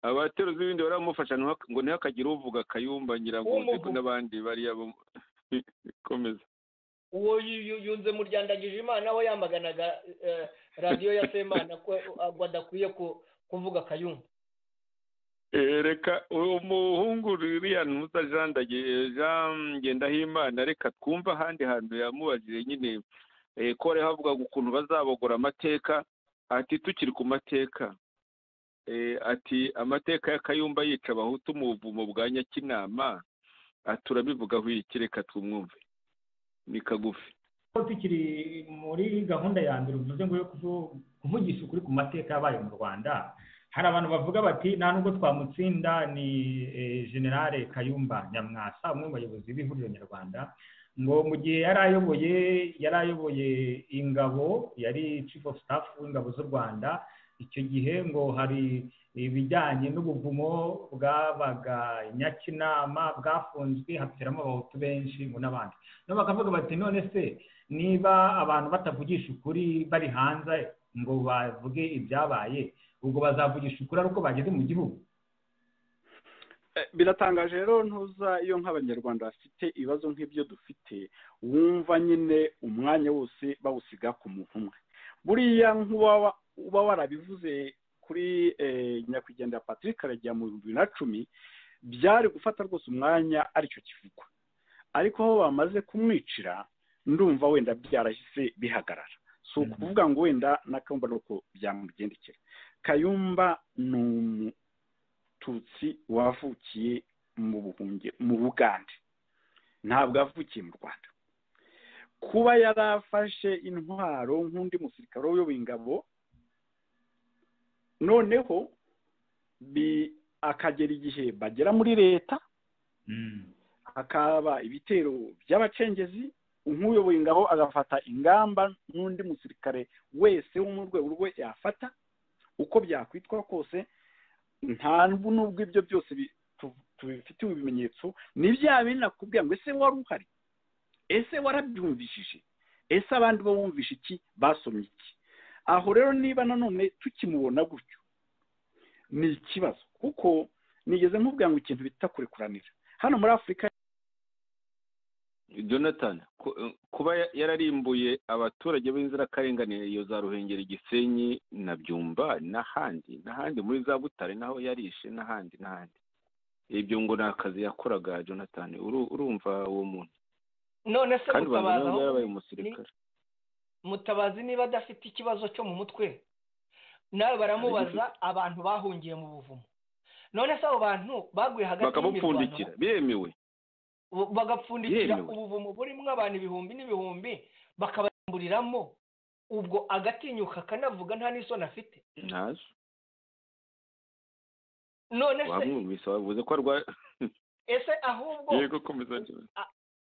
abateruzi b'ibindi baramufasha ntihak- ngo ntihakagire uvuga kayumba nyiranguzi Umuvuga. n'abandi bariya bo mu- komeza uwo yu- yu- yunze muryandagije imana we yamaganaga eh, radiyo ya semana ko eh, ngo adakwiye ku- kuvuga kayumba Eh, reka uwo muhungu ririya ntuza jean Ndage- jean ngendahimana reka twumve ahandi hantu yamubajije nyine eh, ko bari havugaga ukuntu bazabogora amateka ati tukiri ku mateka Eh, ati amateka ya kayumba yica abahutu mu buvumo bwa nyakinama ati urabivugaho iki reka twumwumve ni kagufi ko tukiri muri gahunda ya mbere uvuze ngo yo kuvu- kuvugisha ukuri ku mateka yabaye mu rwanda hari abantu bavuga bati nta nubwo twamutsinda ni eh, generale kayumba nyamwasa umwe mu bayobozi b'ihuriro nyarwanda ngo mu gihe yari ayoboye yari ayoboye ingabo yari chief of staff w'ingabo z'u rwanda icyo gihe ngo hari ibijyanye n'ubuvumo bwabaga nyakinama bwafunzwe hapfiramo abahutu benshi ngo n'abandi nabo bakavuga bati none se niba abantu batavugisha ukuri bari hanze ngo bavuge ibyabaye ubwo bazavugisha ukuri ari uko bageze mu gihugu biratangaje rero ntuza iyo nk'abanyarwanda bafite ibibazo nk'ibyo dufite wumva nyine umwanya wose bawusiga ku muntu umwe buriya nk'uba uba warabivuze kuri nyakwigendera patrick karagera mu bihumbi bibiri na cumi byari gufata rwose umwanya aricyo kivugwa ariko aho bamaze kumwicira ndumva wenda byarahise bihagarara si ukuvuga ngo wenda n'akabumba nuko byamugendekera kayumba ni umututsi wavukiye mu buhungiro mu bugande ntabwo yavukiye mu rwanda kuba yarafashe intwaro nk'undi musirikare uyoboye ingabo noneho akagera igihe bagera muri leta hakaba ibitero by'abacengezi nk'uyoboye ingabo agafata ingamba n'undi musirikare wese wo mu rwego rwe yafata uko byakwitwa kose nta n'ubwo ibyo byose tubifitiye ibimenyetso ni bya bindi nakubwira ngo ese wari uhari ese warabyumvishije ese abandi bo bumvisha iki basomye iki aho rero niba nanone tukimubona gutyo ni ikibazo kuko nigeze nkubwira ngo ikintu bita kurekuranira hano muri afurika jonathan kuba yararimbuye abaturage b'inzirakarengane iyo za ruhengeri gisenyi na byumba n'ahandi n'ahandi muri za butare naho yarishe n'ahandi n'ahandi ibyo ngo ni akazi yakoraga jonathan urumva uwo muntu none se mutabazi mutabazi niba adafite ikibazo cyo mu mutwe nawe baramubaza abantu bahungiye mu buvumo none se abo bantu baguye hagati bakabupfundikira biremewe bagapfundikira ubuvumo burimo abantu ibihumbi n'ibihumbi bakabarimburiramo ubwo agatinyuka akanavuga nta n'isoni afite ntazo none se wavuze ko arwaye ese ahubwo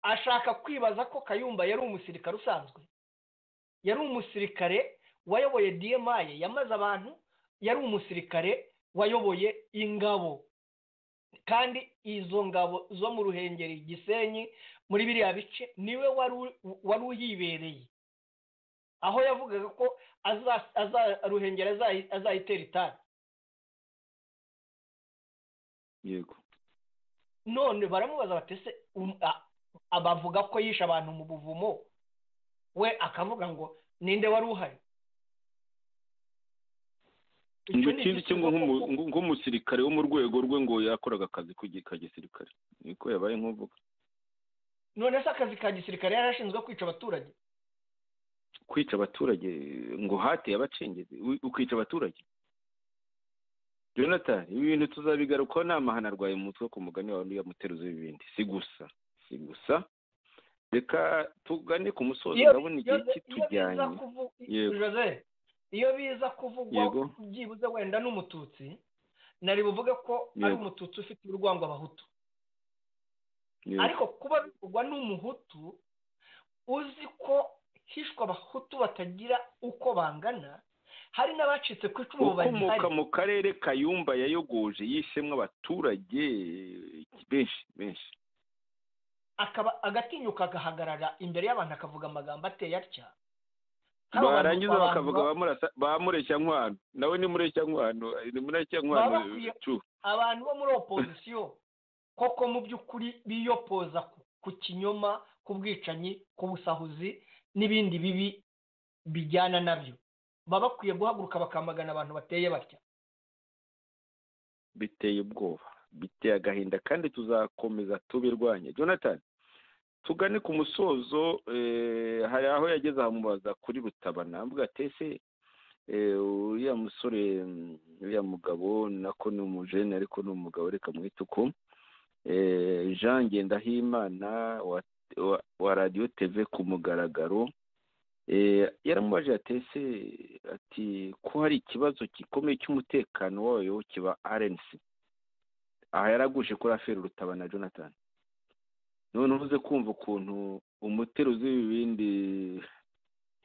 ashaka kwibaza ko kayumba yari umusirikare usanzwe yari umusirikare wayoboye diyemaye yamaze abantu yari umusirikare wayoboye ingabo kandi izo ngabo zo mu ruhengeri gisenyi muri biriya bice niwe wari uhibereye aho yavugaga ko ruhengeri azayitera itabi yego none baramubaza batese abavuga ko yishe abantu mu buvumo we akavuga ngo ninde wari uhari ngo ikindi cyo nk'umusirikare wo mu rwego rwe ngo yakoraga akazi ka gisirikare niko yabaye nk'uvuga none se akazi ka gisirikare yari ashinzwe kwica abaturage kwica abaturage ngo hateye abacengezi ukica abaturage jonathan ibi bintu tuzabigarukaho ni amahano arwaye mu mutwe ku mugani wawe ntiyamuteruze ibindi si gusa si gusa reka tugane ku musozi urabona igihe kitujyanye iyo biza kuvugwa byibuze wenda n'umututsi nari buvuge ko ari umututsi ufite urwango abahutu ariko kuba bivugwa n'umuhutu uzi ko hishwa abahutu batagira uko bangana hari n'abacitse ku icumu bahari ukomoka mu karere kayumba yayogoje yishemwe abaturage benshi benshi akaba agatinyuka agahagarara imbere y'abantu akavuga amagambo ateye atya barangiza bakavuga bamureshya nkwano nawe ni mureshya nkwano ni mureshya nkwano abantu bo muri opozisiyo koko mu by'ukuri biyopoza ku kinyoma ku bwicanyi ku busahuzi n'ibindi bibi bijyana nabyo baba bakwiye guhaguruka bakamagana abantu bateye batya biteye ubwoba biteye agahinda kandi tuzakomeza tubirwanye jonathan tugane ku musozo hari aho yageze amubaza kuri rutabana avuga ati ese uriya musore uriya mugabo nako ni umujene ariko ni umugabo reka mwite uko jean ngendahimana wa radiyo teve ku mugaragaro yaramubaje ese ati ko hari ikibazo gikomeye cy'umutekano wayo kiba rnc aha yaraguje kuri aferi rutabana jonathan none ubuze kumva ukuntu umuteruzi w'ibibindi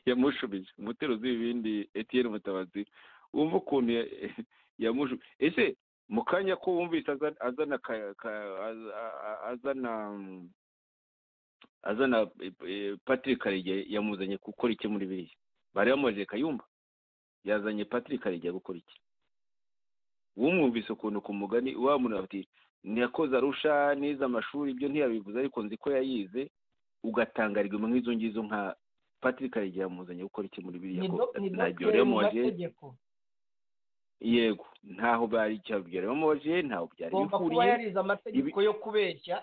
yamushubije umuteruzi w'ibibindi etiyeni mutabazi wumva ukuntu yamuju ese mu kanya ko wumvise azana azana azana patrick karige yamuzanye gukora iki muri biriya bari bamubajije kayumba yazanye patrick karige gukora iki wumwumvise ukuntu ku mugani wamunaga ati ntiyakoze arusha neza amashuri ibyo ntiyabivuze ariko nzi ko yayize ugatangarirwa nk'izo ngizo nka patrick karige yamuzanye gukora iki muri biriya ko dogiteri mu mategeko yego ntaho bari icyo byari bamubaje ntaho byari agomba kuba bihuriye yarize amategeko yo kubeshya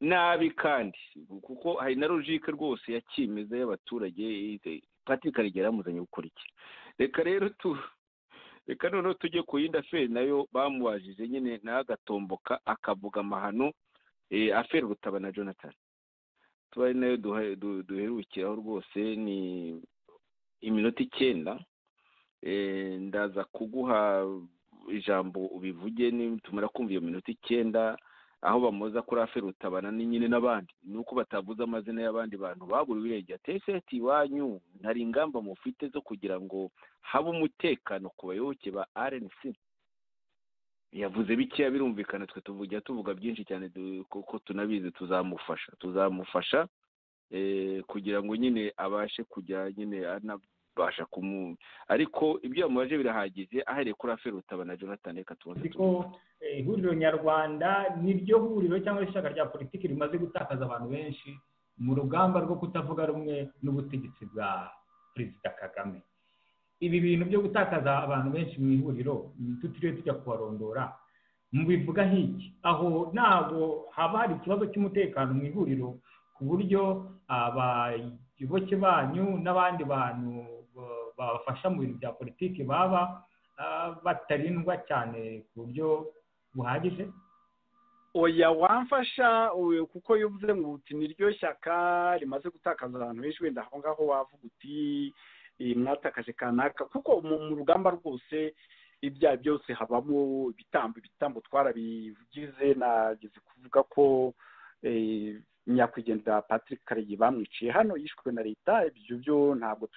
nabi kandi kuko hari na logike rwose ya kimeza y'abaturage patrick karige yaramuzanye gukora iki reka rero tu reka noneho tujye ku yindi aferi nayo bamubajije nyine nawe agatomboka akavuga amahano eh, aferi rutaba na jonathan tuba ari nayo duhe- du- duherukiraho rwose ni iminota icyenda Eh, ndaza kuguha ijambo ubivuge ni- tumara kumva iyo minota icyenda aho bamuza kuri aferi rutabana ni nyine n'abandi ni uko batavuze amazina y'abandi bantu baburiwe irengera teseti iwanyu hari ingamba mufite zo kugira ngo habe umutekano ku bayoboke ba rnc yavuze bikeya birumvikana twe tuvugira tuvuga byinshi cyane du- kuko tunabizi tuzamufasha tuzamufasha eh, kugira ngo nyine abashe kujya nyine anabasha kumu ariko ibyo yamubaje birahagije ahereye kuri aferi rutabana jonathan reka tubanze ariko eh, ihuriro nyarwanda niryo huriro cyangwa se ishyaka rya politiki rimaze gutakaza abantu benshi mu rugamba rwo kutavuga rumwe n'ubutegetsi bwa perezida kagame ibi bintu byo gutakaza abantu benshi mu ihuriro mm, tutiriwe tujya kubarondora mubivuga hiki aho ntabwo haba hari ikibazo cy'umutekano mu ihuriro ku buryo abayoboke banyu n'abandi bantu ba- babafasha mu bintu bya politiki baba ah, batarindwa cyane ku buryo buhagije oya wamfasha uyu kuko iyo uvuze ngo uti niryo shyaka rimaze gutakaza abantu benshi wenda aho ngaho wavuga uti "Eh, mwatakaje kanaka kuko mu mu rugamba rwose ibyaha byose habamo ibitambo ibitambo twarabigize nageze kuvuga ko eh, nyakwigendera patrick karegi bamwiciye hano yishwe na leta ibyo byo ntabwo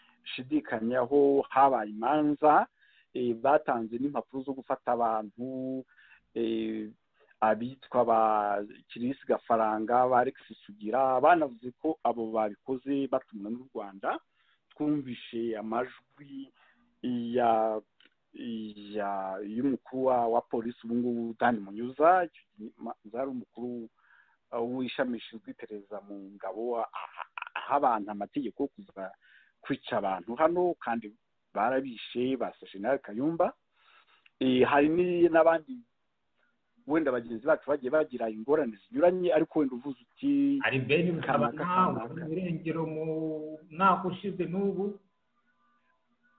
tubishidikanyaho habaye imanza eh, batanze n'impapuro zo gufata abantu eh, abitwa ba kirisi gafaranga ba alex sugira banavuze ko abo babikoze batumwa n'u rwanda twumvishe amajwi ya ya y'umukuru wa- wa polisi ubu ngubu dani munyuza icyo gihe ma- zari umukuru uh, w'ishami rishinzwe iperereza mu ngabo aha- aha abantu amategeko yo kuza kwica abantu hano kandi barabishe basashe nawe kayumba Eh, hari ni- n'abandi wenda bagenzi bacu bagiye bagira ingorane zinyuranye ariko wenda uvuze uti hari beni bukaba Kanaka, nawe kanaka. mu irengero mu mwaka ushize n'ubu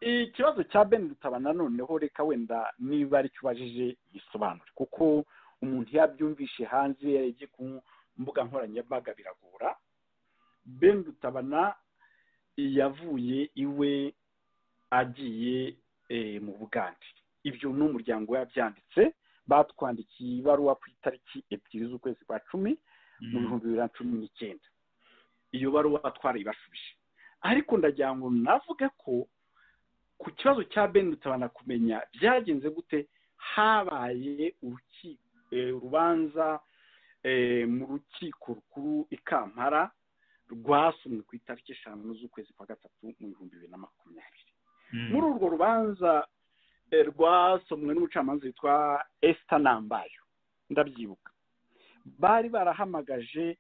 ikibazo cya ben rutabana noneho reka wenda niba aricyo ubajije gisobanure kuko umuntu yabyumvishe hanze yarebye ku mbuga nkoranyambaga biragora ben rutabana yavuye iwe agiye eh, mu bugande ibyo ni umuryango we yabyanditse batwandikiye ibaruwa ku itariki ebyiri z'ukwezi kwa cumi mu bihumbi bibiri na cumi n'icyenda iyo baruwa twarayibashubije ariko ndagira ngo navuge ko ku kibazo cya ben rutabana kumenya byagenze gute habaye uruki eh, urubanza eh, mu rukiko rukuru i kampara rwasomwe ku itariki eshanu z'ukwezi kwa gatatu mu bihumbi bibiri na makumyabiri muri urwo rubanza eh, rwasomwe n'umucamanza witwa esita nambayo ndabyibuka bari barahamagaje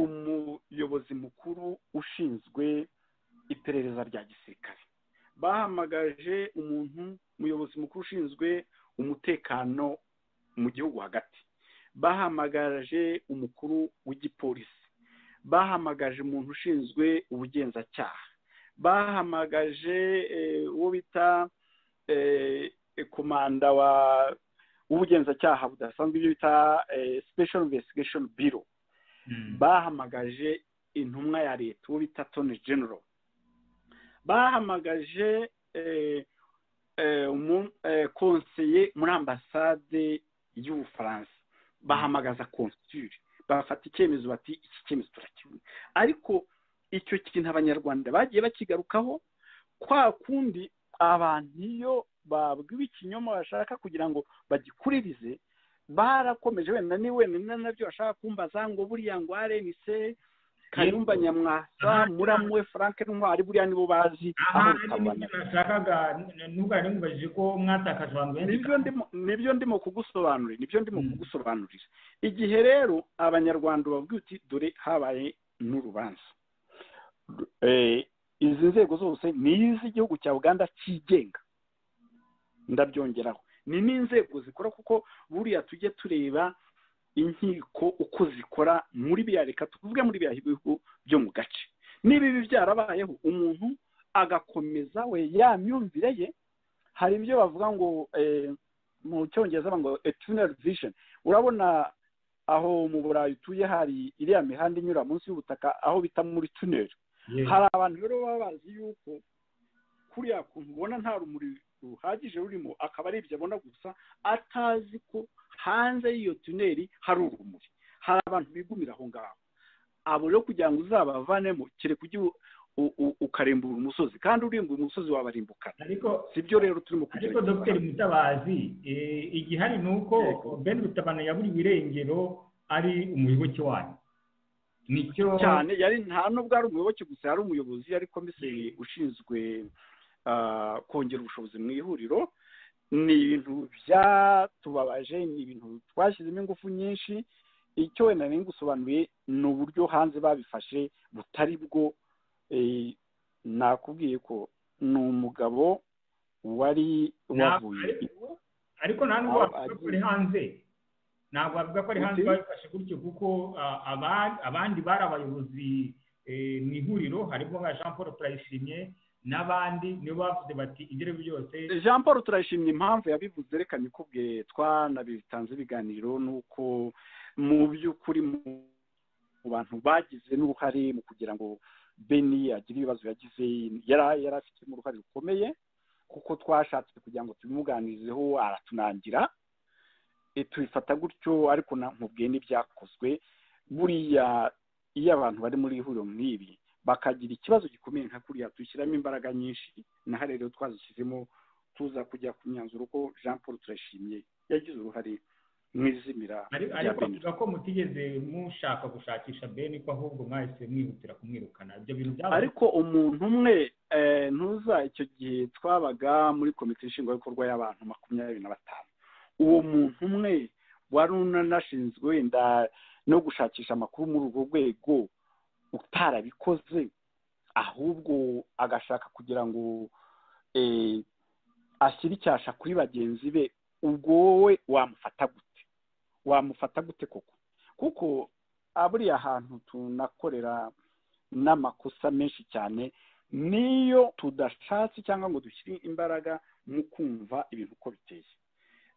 umuyobozi mukuru ushinzwe iperereza rya gisirikare bahamagaje umuntu umuyobozi mukuru ushinzwe umutekano mu gihugu hagati bahamagaje umukuru w'igipolisi bahamagaje umuntu ushinzwe ubugenzacyaha bahamagaje eh, uwo bita eh, komanda wa w'ubugenzacyaha budasanzwe ibyo bita eh, special investigation bureau bahamagaje intumwa ya leta uwo bita toni general bahamagaje eh, eh, umu- eh, konseye muri ambasade y'ubufaransa bahamagaza konsire bafata icyemezo bati iki cyemezo turakibona ariko icyo kintu abanyarwanda bagiye bakigarukaho kwa kundi abantu iyo babwiwe ikinyoma bashaka kugira ngo bagikuririze barakomeje wenda ni wenda nabyo bashaka kumbaza ngo buriya ngo arenise kayumba nyamwasa muramwe frank ntwari buriya nibo bazi aha n'ibyo nashakaga ntugane mubajije ko mwatakaje abantu benshi nibyo ndimo kugusobanurira nibyo ndimo kugusobanurira igihe rero abanyarwanda bavuga uti dore habaye n'urubanza izi nzego zose ni iz'igihugu cya uganda cyigenga ndabyongeraho ni n'inzego zikora kuko buriya tujye tureba inkiko uko zikora muri biriya reka tuvuge muri biriya bihugu byo mu gace niba ibi byarabayeho umuntu agakomeza we ya myumvire ye hari ibyo bavuga ngo mu cyongereza ngo eternal vision urabona aho mu burayi utuye hari iriya mihanda inyura munsi y'ubutaka aho bita muri tunel hari abantu rero baba bazi yuko kuriya kuntu ubona nta rumuri ruhagije rurimo akaba ari ibyo abona gusa atazi ko hanze y'iyo tuneri hari urumuri hari abantu bigumira aho ngaho abo rero kugira ngo uzabavanemo kereka ujye ukarimbura umusozi kandi urimbura umusozi wabarimbukana si byo rero turimo kugira ariko dogiteri mutabazi igihari ni uko ben rutabana ya buri birengero ari umuyoboke wanyu nicyo cyane yari nta nubwo ari umuyoboke gusa yari umuyobozi yari komiseri ushinzwe kongera ubushobozi mu ihuriro ni ibintu byatubabaje ni ibintu twashyizemo ingufu nyinshi icyo wenda nari gusobanuriye ni uburyo hanze babifashe butari bwo nakubwiye ko ni umugabo wari wavuye ariko nta nubwo wavuga ko ari hanze ntabwo wavuga ko ari hanze babifashe gutyo kuko abandi bari abayobozi mu ihuriro harimo nka jean paul turayishimye n'abandi nibo bavuze bati ibyo byose jean paul turayishimye impamvu yabivuze reka nikubwiye twanabitanze ibiganiro nuko mu by'ukuri mu bantu bagize n'uruhare mu kugira ngo beni agire ibibazo yagize yari afitemo uruhare rukomeye kuko twashatse kugira ngo tubimuganizeho aratunangira tubifata gutyo ariko nkubwiye n'ibyakozwe buriya iyo abantu bari muri ihuriro nk'ibi bakagira ikibazo gikomeye nka kuriya dushyiramo imbaraga nyinshi naho rero twazishyizemo tuza kujya ku myanzuro ko jean paul turashimye yagize uruhare mu izimira ariko tuvuga ko mutigeze mushaka gushakisha beni ko ahubwo mwahise mwihutira kumwirukana ibyo bintu byaba ariko umuntu umwe ntuza icyo gihe twabaga muri komite nshingwabikorwa y'abantu makumyabiri na batanu uwo muntu umwe wari unanashinzwe wenda no gushakisha amakuru muri urwo rwego utarabikoze ahubwo agashaka kugira ngo ashyire icyasha kuri bagenzi be ubwo wowe wamufata gute wamufata gute koko kuko buriya hantu tunakorera n'amakosa menshi cyane niyo tudashatse cyangwa ngo dushyire imbaraga mu kumva ibintu uko biteye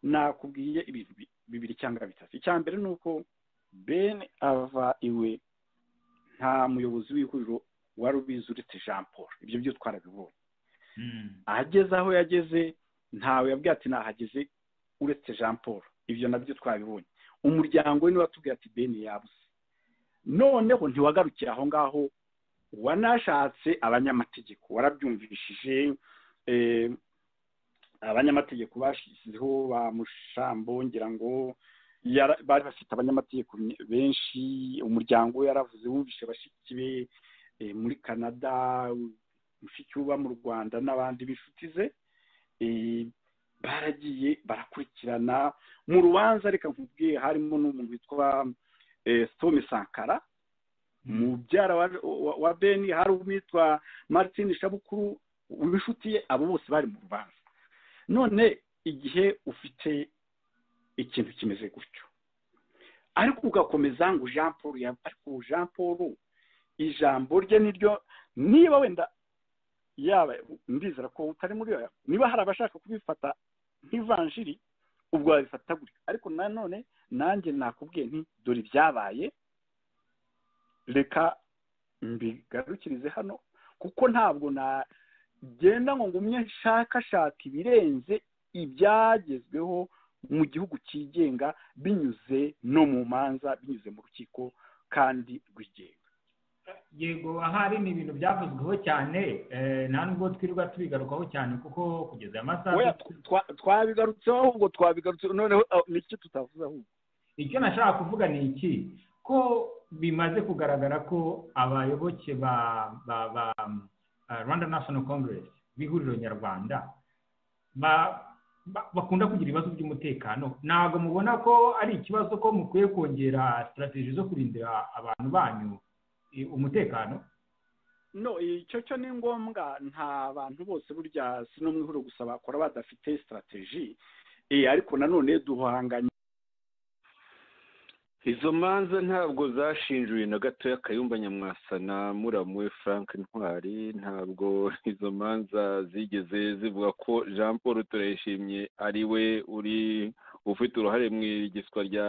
nakubwiye ibintu bibiri cyangwa bitatu icya mbere ni uko bene ava iwe nta muyobozi w'ihuriro wari ubizi uretse jean paul ibyo byo twarabibonye ageze aho yageze ntawe yabwiye ati nahageze uretse jean paul ibyo nabyo twabibonye umuryango we niwe watubwiye ati bene yabuze noneho ntiwagarukira aho ngaho wanashatse abanyamategeko warabyumvishije abanyamategeko bashyizeho ba mushambo ngira ngo bari bafite abanyamategeko benshi umuryango we yaravuze wumvishe bashiki be muri canada mushiki uba mu rwanda n'abandi b'inshuti ze baragiye barakurikirana mu rubanza reka nkubwiye harimo n'umuntu witwa sitome sankara mubyara wa beni hari uwitwa martin shabukuru w'inshuti ye abo bose bari mu rubanza none igihe ufite ikintu kimeze gutyo ariko ugakomeza ngo jean paul ariko jean paul ijambo rye niryo niba wenda yaba ndizera ko utari muri yo niba hari abashaka kubifata nk'ivanjiri ubwo wabifata gutyo ariko nanone nanjye nakubwiye nti dore ibyabaye reka mbigarukirize hano kuko ntabwo nagenda ngo ngumye nshakashaka ibirenze ibyagezweho mu gihugu cyigenga binyuze no mu manza binyuze mu rukiko kandi rwigenga yego ahari ni ibintu byavuzweho cyane nta nubwo twirirwa tubigarukaho cyane kuko kugeza aya masaha twabigarutseho ahubwo twabigarutseho noneho n'icyo tutavuze ahubwo icyo nashaka kuvuga ni iki ko bimaze kugaragara ko abayoboke ba ba ba uh, rwanda national congress b'ihuriro nyarwanda ba ba- bakunda kugira ibibazo by'umutekano ntabwo mubona ko ari ikibazo ko mukwiye kongera sitarateji zo kurindira abantu banyu eh, umutekano no icyo cyo ni ngombwa nta bantu bose burya si no mu ihuriro gusa bakora badafite sitarateji ariko nanone duhanganye izo manza ntabwo zashinjuriye na gatoya kayumba nyamwasa na muramu we frank ntwari ntabwo izo manza zigeze zivuga ko jean paul turayishimye ari we uri ufite uruhare mu igiswa rya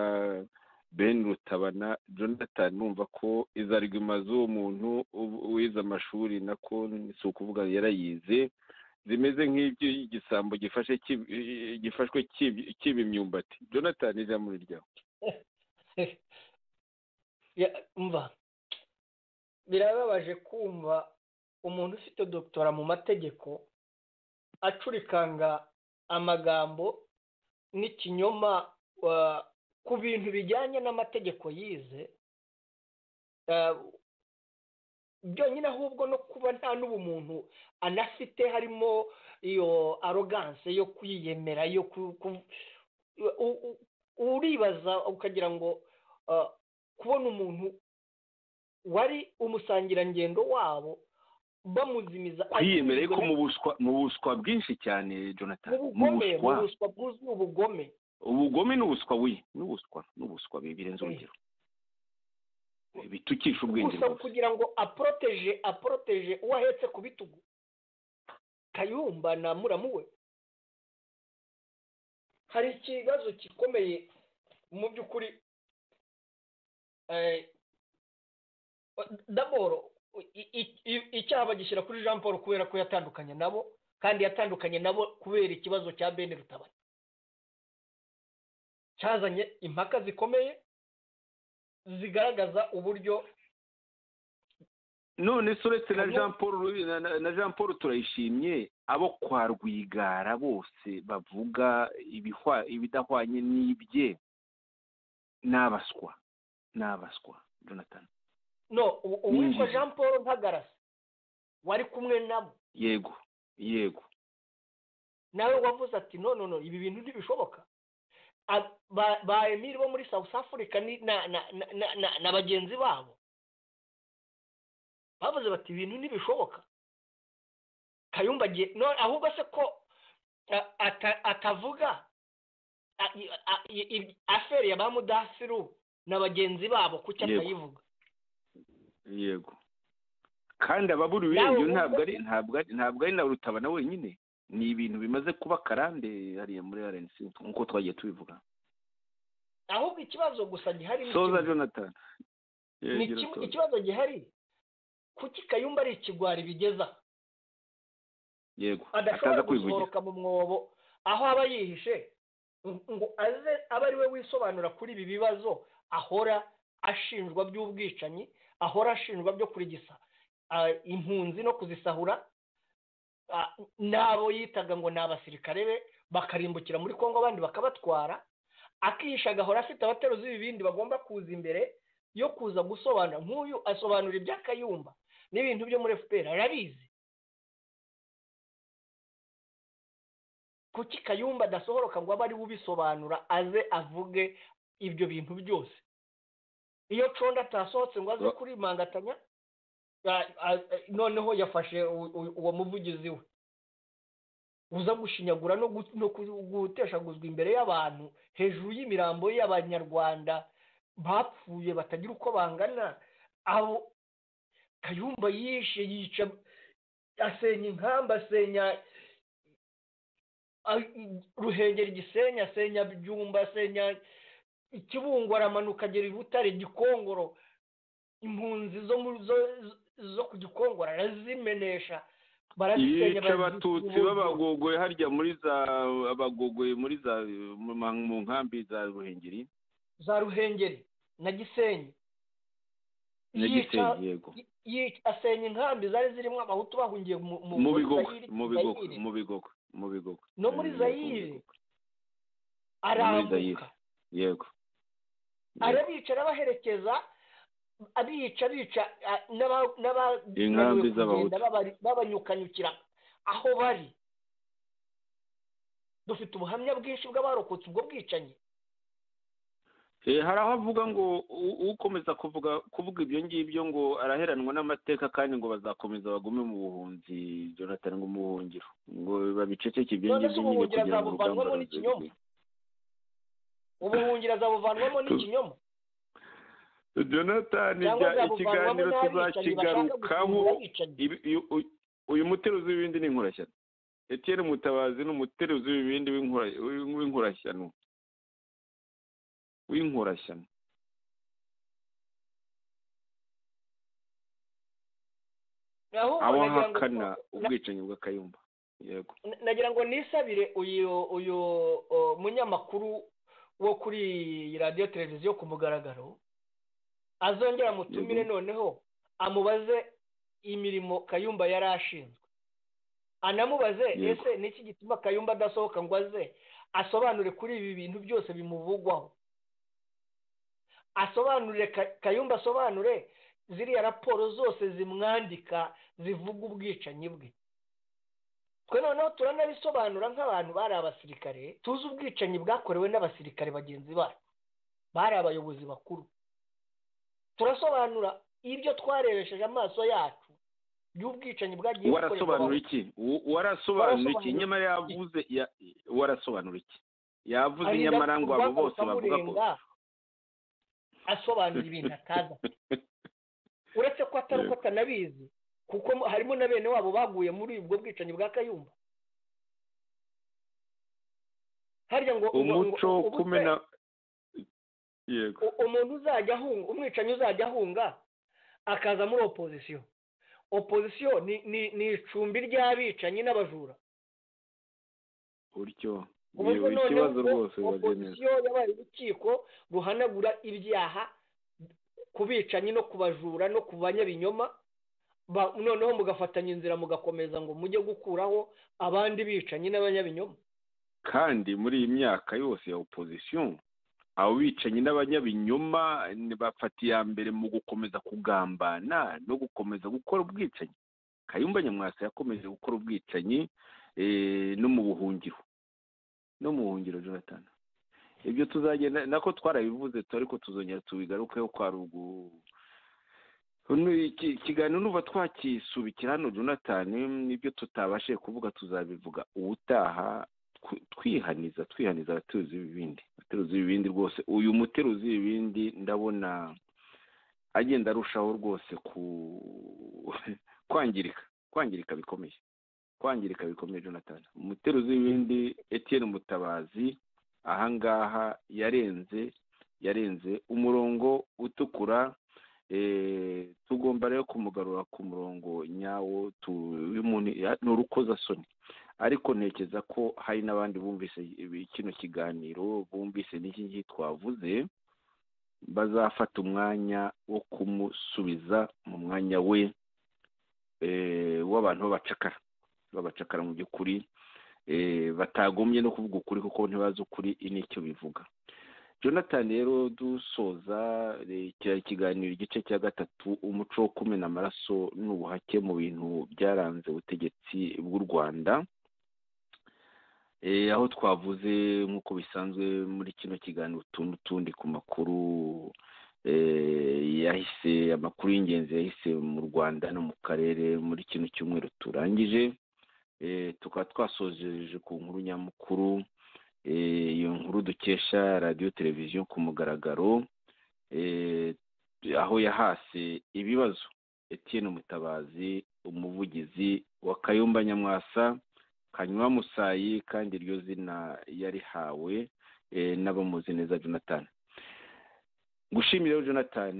ben rutabana jonathan numva ko izariguma z'uwo muntu ubu- wize amashuri nako si ukuvuga yarayize zimeze nk'ibyo igisambo gifashe kib- gifashwe kib- kiba imyumbati jonathan ijambo ni ryawe Ya- umva birababaje kumva umuntu ufite dogitora mu mategeko acurikanga amagambo n'ikinyoma wa- ku bintu bijyanye n'amategeko yize Eh, byonyine ahubwo no kuba nta n'ubumuntu anafite harimo iyo aroganse yo kwiyemera yo ku- ku- u- u- uribaza ukagira ngo eh, kubona umuntu wari umusangirangendo wabo bamuzimiza kwiyemere ko akizwe mu buswa mu buswa bwinshi cyane jonathan mu bugome mu buswa bwuzuye ubugome ubugome n'ubuswa wi n'ubuswa n'ubuswa bi- birenze urugero bitukisha ubwenge gusa rwose kugira ngo aporoteje aporoteje uwo ahetse ku bitugu kayumba na muramu we hari ikibazo gikomeye mu by'ukuri eh, daboro i- i- i- icyaha bagishyira kuri jean paul kubera ko yatandukanye nabo kandi yatandukanye nabo kubera ikibazo cya bene rutabana cyazanye impaka zikomeye zigaragaza uburyo none se uretse na Abo- jean paul Ru- na- na- na jean paul turayishimye abo kwa rwigara bose bavuga ibihwa- ibidahwanye n'ibye ni abaswa ni abaswa jonathan no u- uwitwa Ninjiye. jean paul ntagarasi wari kumwe nabo yego yego nawe wavuze ati no no no ibi bintu ntibishoboka A- ba- ba emiri bo muri south africa ni na na na, na, na, na bagenzi babo bavuze bati ibintu ntibishoboka kayumba agiye no ahubwo se ko a- ata- atavuga a- i- a- i- i- aferi ya ba mudasiru na bagenzi babo kuki Yego. atayivuga yego kandi ababura Nawe ibirenge wumva- ntabwo ari ntabwo ari ntabwo ari na rutabana wenyine ni ibintu bimaze kuba karande hariya muri rnc nk'uko twagiye tubivuga ahubwo ikibazo gusa gihari ni soza kimwe. jonathan ni Yegera iki- soza. ikibazo gihari kuki kayumba ari ikigwari bigeza yego adashobora ataza kwivugira gusohoka mu mwobo aho aba yihishe ngo- ngo aze abe ari we wisobanura kuri ibi bibazo ahora ashinjwa by'ubwicanyi ahora ashinjwa byo kurigisa ah, impunzi no kuzisahura ah, n'abo yitaga ngo ni abasirikare be bakarimbukira muri kongo abandi bakabatwara akihisha agahora afite abateruzi b'ibindi bagomba kuza imbere yo kuza gusobanura nk'uyu asobanura iby'akayumba n'ibintu byo muri fpr arabizi kuki kayumba adasohoroka ngo abe ari we ubisobanura aze avuge ibyo bintu byose iyo condo atasohotse ngo aze Ba- kurimangatanya a- a- a- noneho yafashe u- u- uwo muvugizi we uza gushinyagura no gu- no ku- guteshaguzwa imbere y'abantu hejuru y'imirambo y'abanyarwanda bapfuye batagira uko bangana abo kayumba yishe yica asenya inkamba asenya a- i- ruhengeri gisenyi asenya byumba asenya ikibungo aramanuka agera i butare gikongoro impunzi zo mu zo, zo- zo ku gikongoro arazimenesha barazisenya yica barazisubura. abatutsi b'abagogoye harya muri za abagogoye muri za mu ma- mu nkambi za ruhengeri za ruhengeri na gisenyi nyagisenge yego asenya inkambi zari zirimo abahutu bahungiye mu bigogo mu bigogo mu bigogo mu bigogo no muri zayire Zayire. arambuka yego arabica arabaherekeza abica bica a- n'aba- n'aba- Inkambi bananiwe kugenda z'Abahutu. babari- babanyukanyukira aho bari dufite ubuhamya bwinshi bw'abarokotse ubwo bwicanyi Eh, hari aho avuga ngo u- ukomeza kuvuga kuvuga ibyo ngibyo ngo araheranwa n'amateka kandi ngo bazakomeza bagume mu buhunzi jonathan ngo mu buhungiro ngo babiceceke ibyo None ngibyo nyine se ubuhungiro kugira ngo azabuvanwamo urugamba n'ikinyoma? ruzegere. ubuhungiro azabuvanwamo n'ikinyoma jonathan cyangwa jya- azabuvanwamo ikiganiro n'abicanyi bashaka tuzakigarukaho gusimbura abicanyi Ibi- uyu- uyu- uyu muteruzi w'ibindi ni inkorashyano etiyeni mutabazi ni umuteruzi w'ibindi w'inkora- w'inkorashyano w'inkorashyano ahubwo abo nagira ngo- ahakana na- ubwicanyi bw'akayumba yego na- nagira ngo nisabire uyu uyu uh, munyamakuru wo kuri radiyo televiziyo ku mugaragaro azongera mutumire Yego. noneho amubaze imirimo kayumba yari ashinzwe anamubaze Yego. ese niki gituma kayumba adasohoka ngo aze asobanure kuri ibi bintu byose bimuvugwaho asobanure Ka- kayumba asobanure ziriya raporo zose zimwandika zivuga ubwicanyi bwe twe noneho turanabisobanura nk'abantu bari abasirikare tuzi ubwicanyi bwakorewe n'abasirikare bagenzi bacu bari abayobozi bakuru turasobanura ibyo twarebesheje amaso yacu by'ubwicanyi bwagiye warasobanura bukorerwa iki Wa- warasobanura iki Warasobanura nyamara yavuze ya- warasobanura iki yavuze arinda nyamara ngo abo bose bavuga ko bakamurenga, asobanura ibintu atazi uretse ko atari uko atanabizi kuko harimo na bene wabo baguye muri ubwo bwicanyi bwa kayumba harya ngo ngo- ngo- umuco wo ubuse- kumena yego u- umuntu uzajya ahunga umwicanyi uzajya ahunga akaza muri opozisiyo opozisiyo ni ni- ni icumbi ry'abicanyi n'abajura gutyo ubu Yego, noneho ikibazo ko rwose bibaze neza opozisiyo yabaye urukiko ruhanagura ibyaha ku bicanyi no ku bajura no ku banyabinyoma ba- noneho mugafatanya inzira mugakomeza ngo mujye gukuraho abandi bicanyi n'abanyabinyoma kandi muri iyi myaka yose ya opozisiyo abo bicanyi n'abanyabinyoma ni- bafata iya mbere mu gukomeza kugambana no gukomeza gukora ubwicanyi kayumba nyamwasa yakomeje gukora ubwicanyi eh, no mu buhungiro no mu buhungiro jonathan ibyo tuzagenda nako twarabivuze tu ariko tuzongera tubigarukeho kwa ruguru Uno iki- ikiganiro nuva twakisubikira hano jonathan n'ibyo tutabashije kuvuga tuzabivuga ubutaha tw- twihaniza twihaniza abateruzi b'ibindi abateruzi b'ibindi rwose uyu muteruzi w'ibindi ndabona agenda arushaho rwose ku kwangirika kwangirika bikomeye kwangirika bikomeye jonathan umuteruzi w'ibindi etienne mutabazi ahangaha yarenze yarenze umurongo utukura eh, tugomba rero kumugarura ku murongo nyawo tu- w'umuntu- ya- ni urukozasoni ariko ntekereza ko hari n'abandi bumvise ibi- kino kiganiro bumvise n'iki ngiki twavuze bazafata umwanya wo kumusubiza mu mwanya we eh, w'abantu b'abacakara b'abacakara mu by'ukuri eh, batagombye no kuvuga ukuri kuko ntibazi ukuri ini icyo bivuga jonathan rero dusoza eh, iki- ikiganiro igice cya gatatu umuco wo kumena amaraso n'ubuhake mu bintu byaranze ubutegetsi bw'u rwanda Eh, aho twavuze nk'uko bisanzwe muri kino kiganiro utu n'utundi ku makuru eh, yahise amakuru y'ingenzi yahise mu rwanda no mu karere muri kino cyumweru turangije Eh, tukaba twasojeje ku nkuru nyamukuru Eh, iyo nkuru dukesha radiyo televiziyo ku mugaragaro Eh, aho yahase ibibazo etienne mutabazi umuvugizi wa kayumba nyamwasa kanywa musayi kandi iryo zina yarihawe eh, n'abamuzi neza jonathan gushimira rero jonathan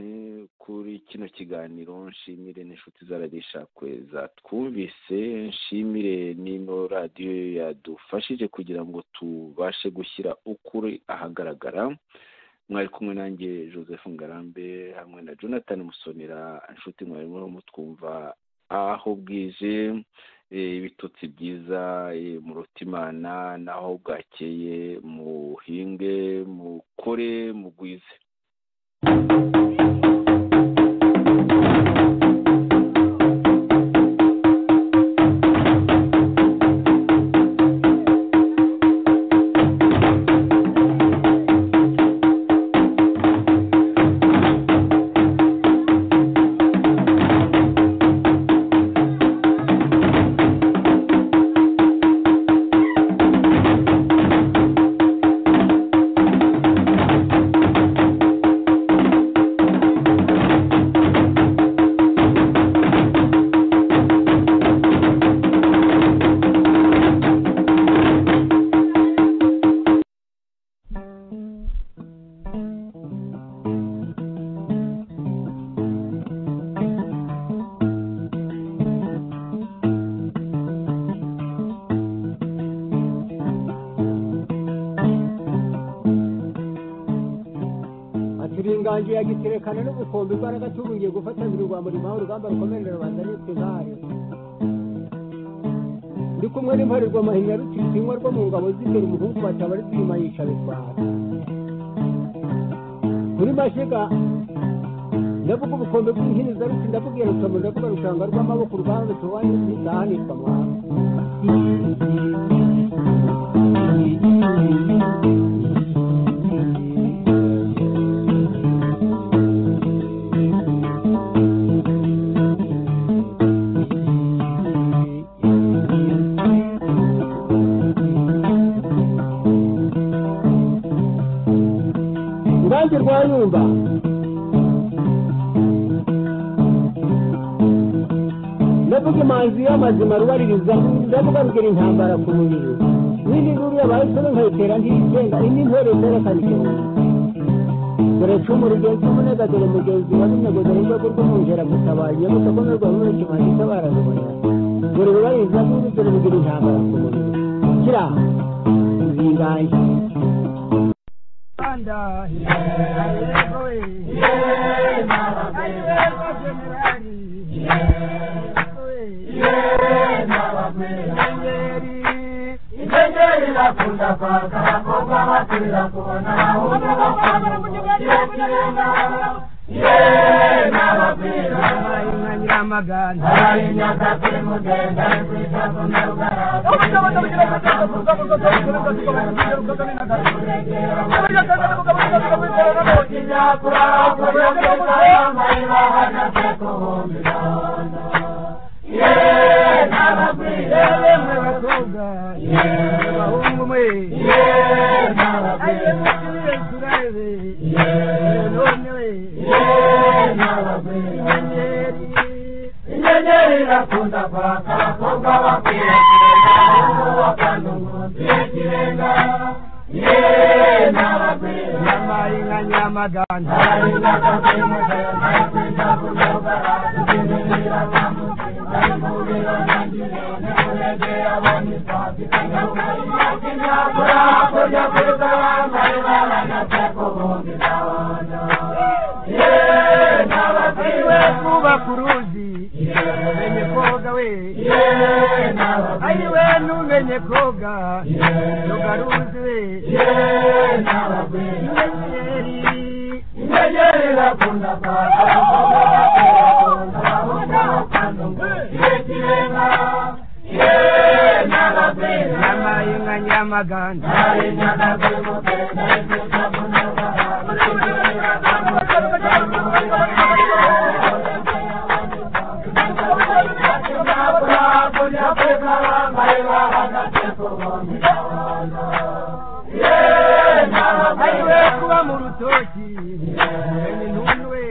kuri kino kiganiro nshimire n'inshuti za radiyo ishakwe zatwumvise nshimire n'ino radiyo yadufashije kugira ngo tubashe gushyira ukuri ahagaragara mwari kumwe nanjye joseph ngarambe hamwe na jonathan musonera inshuti mwari mutwumva aho bwije ibitotsi byiza murutimana naho bwakeye muhinge mukore mugwize ingange yagiterekana no gukomba imbaraga tubuye gufatanira urwamurimo aho urugamba rukomerera rubanda nitwe nkare ndi kumwe n'imparirwa mahinya rutisinywa rwo mu ngabo z'imbere umuhungu bataba ari twima yica bitwara kuri mashiga ndavuga ubukombe bw'inhiniza ruti ndakubwira rutomo ndavuga rushanga rw'amaboko urugamba tuwanye ntizahanirwa mwana urubanza rwayumba ndavuga imanzi y'amazima rubaririza ndavuga rugira intambara ku mubiri n'indi nduru y'abahise nkayitera ntiyigenga indi ntore zerekana igihumbi dore cumu rugenzi umunega dore mugenzi wa binego dore rwego rw'umwungera gutabaye nyabusakomere rwa mure kimanzi itabara rubona dore rubaririza n'indi dore rugira intambara ku mubiri kira uzingaye Uganda. Ingengeri bakunda kwaka abakobwa batera kubona yena abapira abayinya nyiramagana abayinya katemugenda kwita ku yena abapira yemwe bakobwa abahungu mwe yena abapira inyenyeri irakunda kwaka abakobwa bakwiye kurenga bakanda umuntu y'ikirenga nyamarinka nyamagana kurya kurya bambaye baranyatse ku bundi ndabona nabatiwe kubaka uruzi umenye koga we ari we numenye koga nugaruzi we inyenyeri irakunda kwaka Nyama nyamagana ariwe kuba mu rutoki umenye intuntu we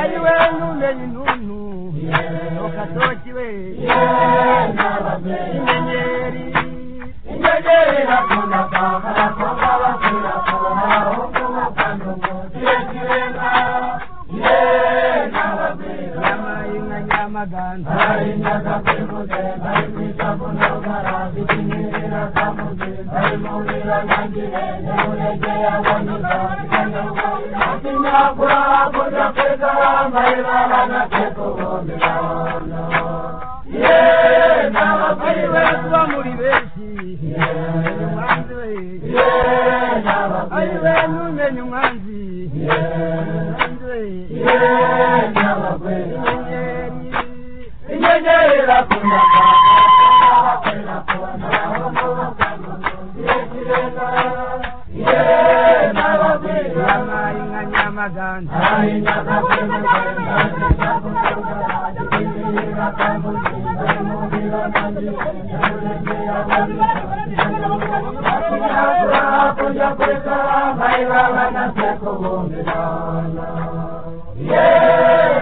ariwe numenye intuntu mu gatoki we inyenyeri inyenyeri irakunda kwaka abakobwa bakunda kubona abahungu bakunda umuntu y'ikirenga nyama nyamagana ari kwita ku ndogara zikinyerera kamugenda imubiri Yeah.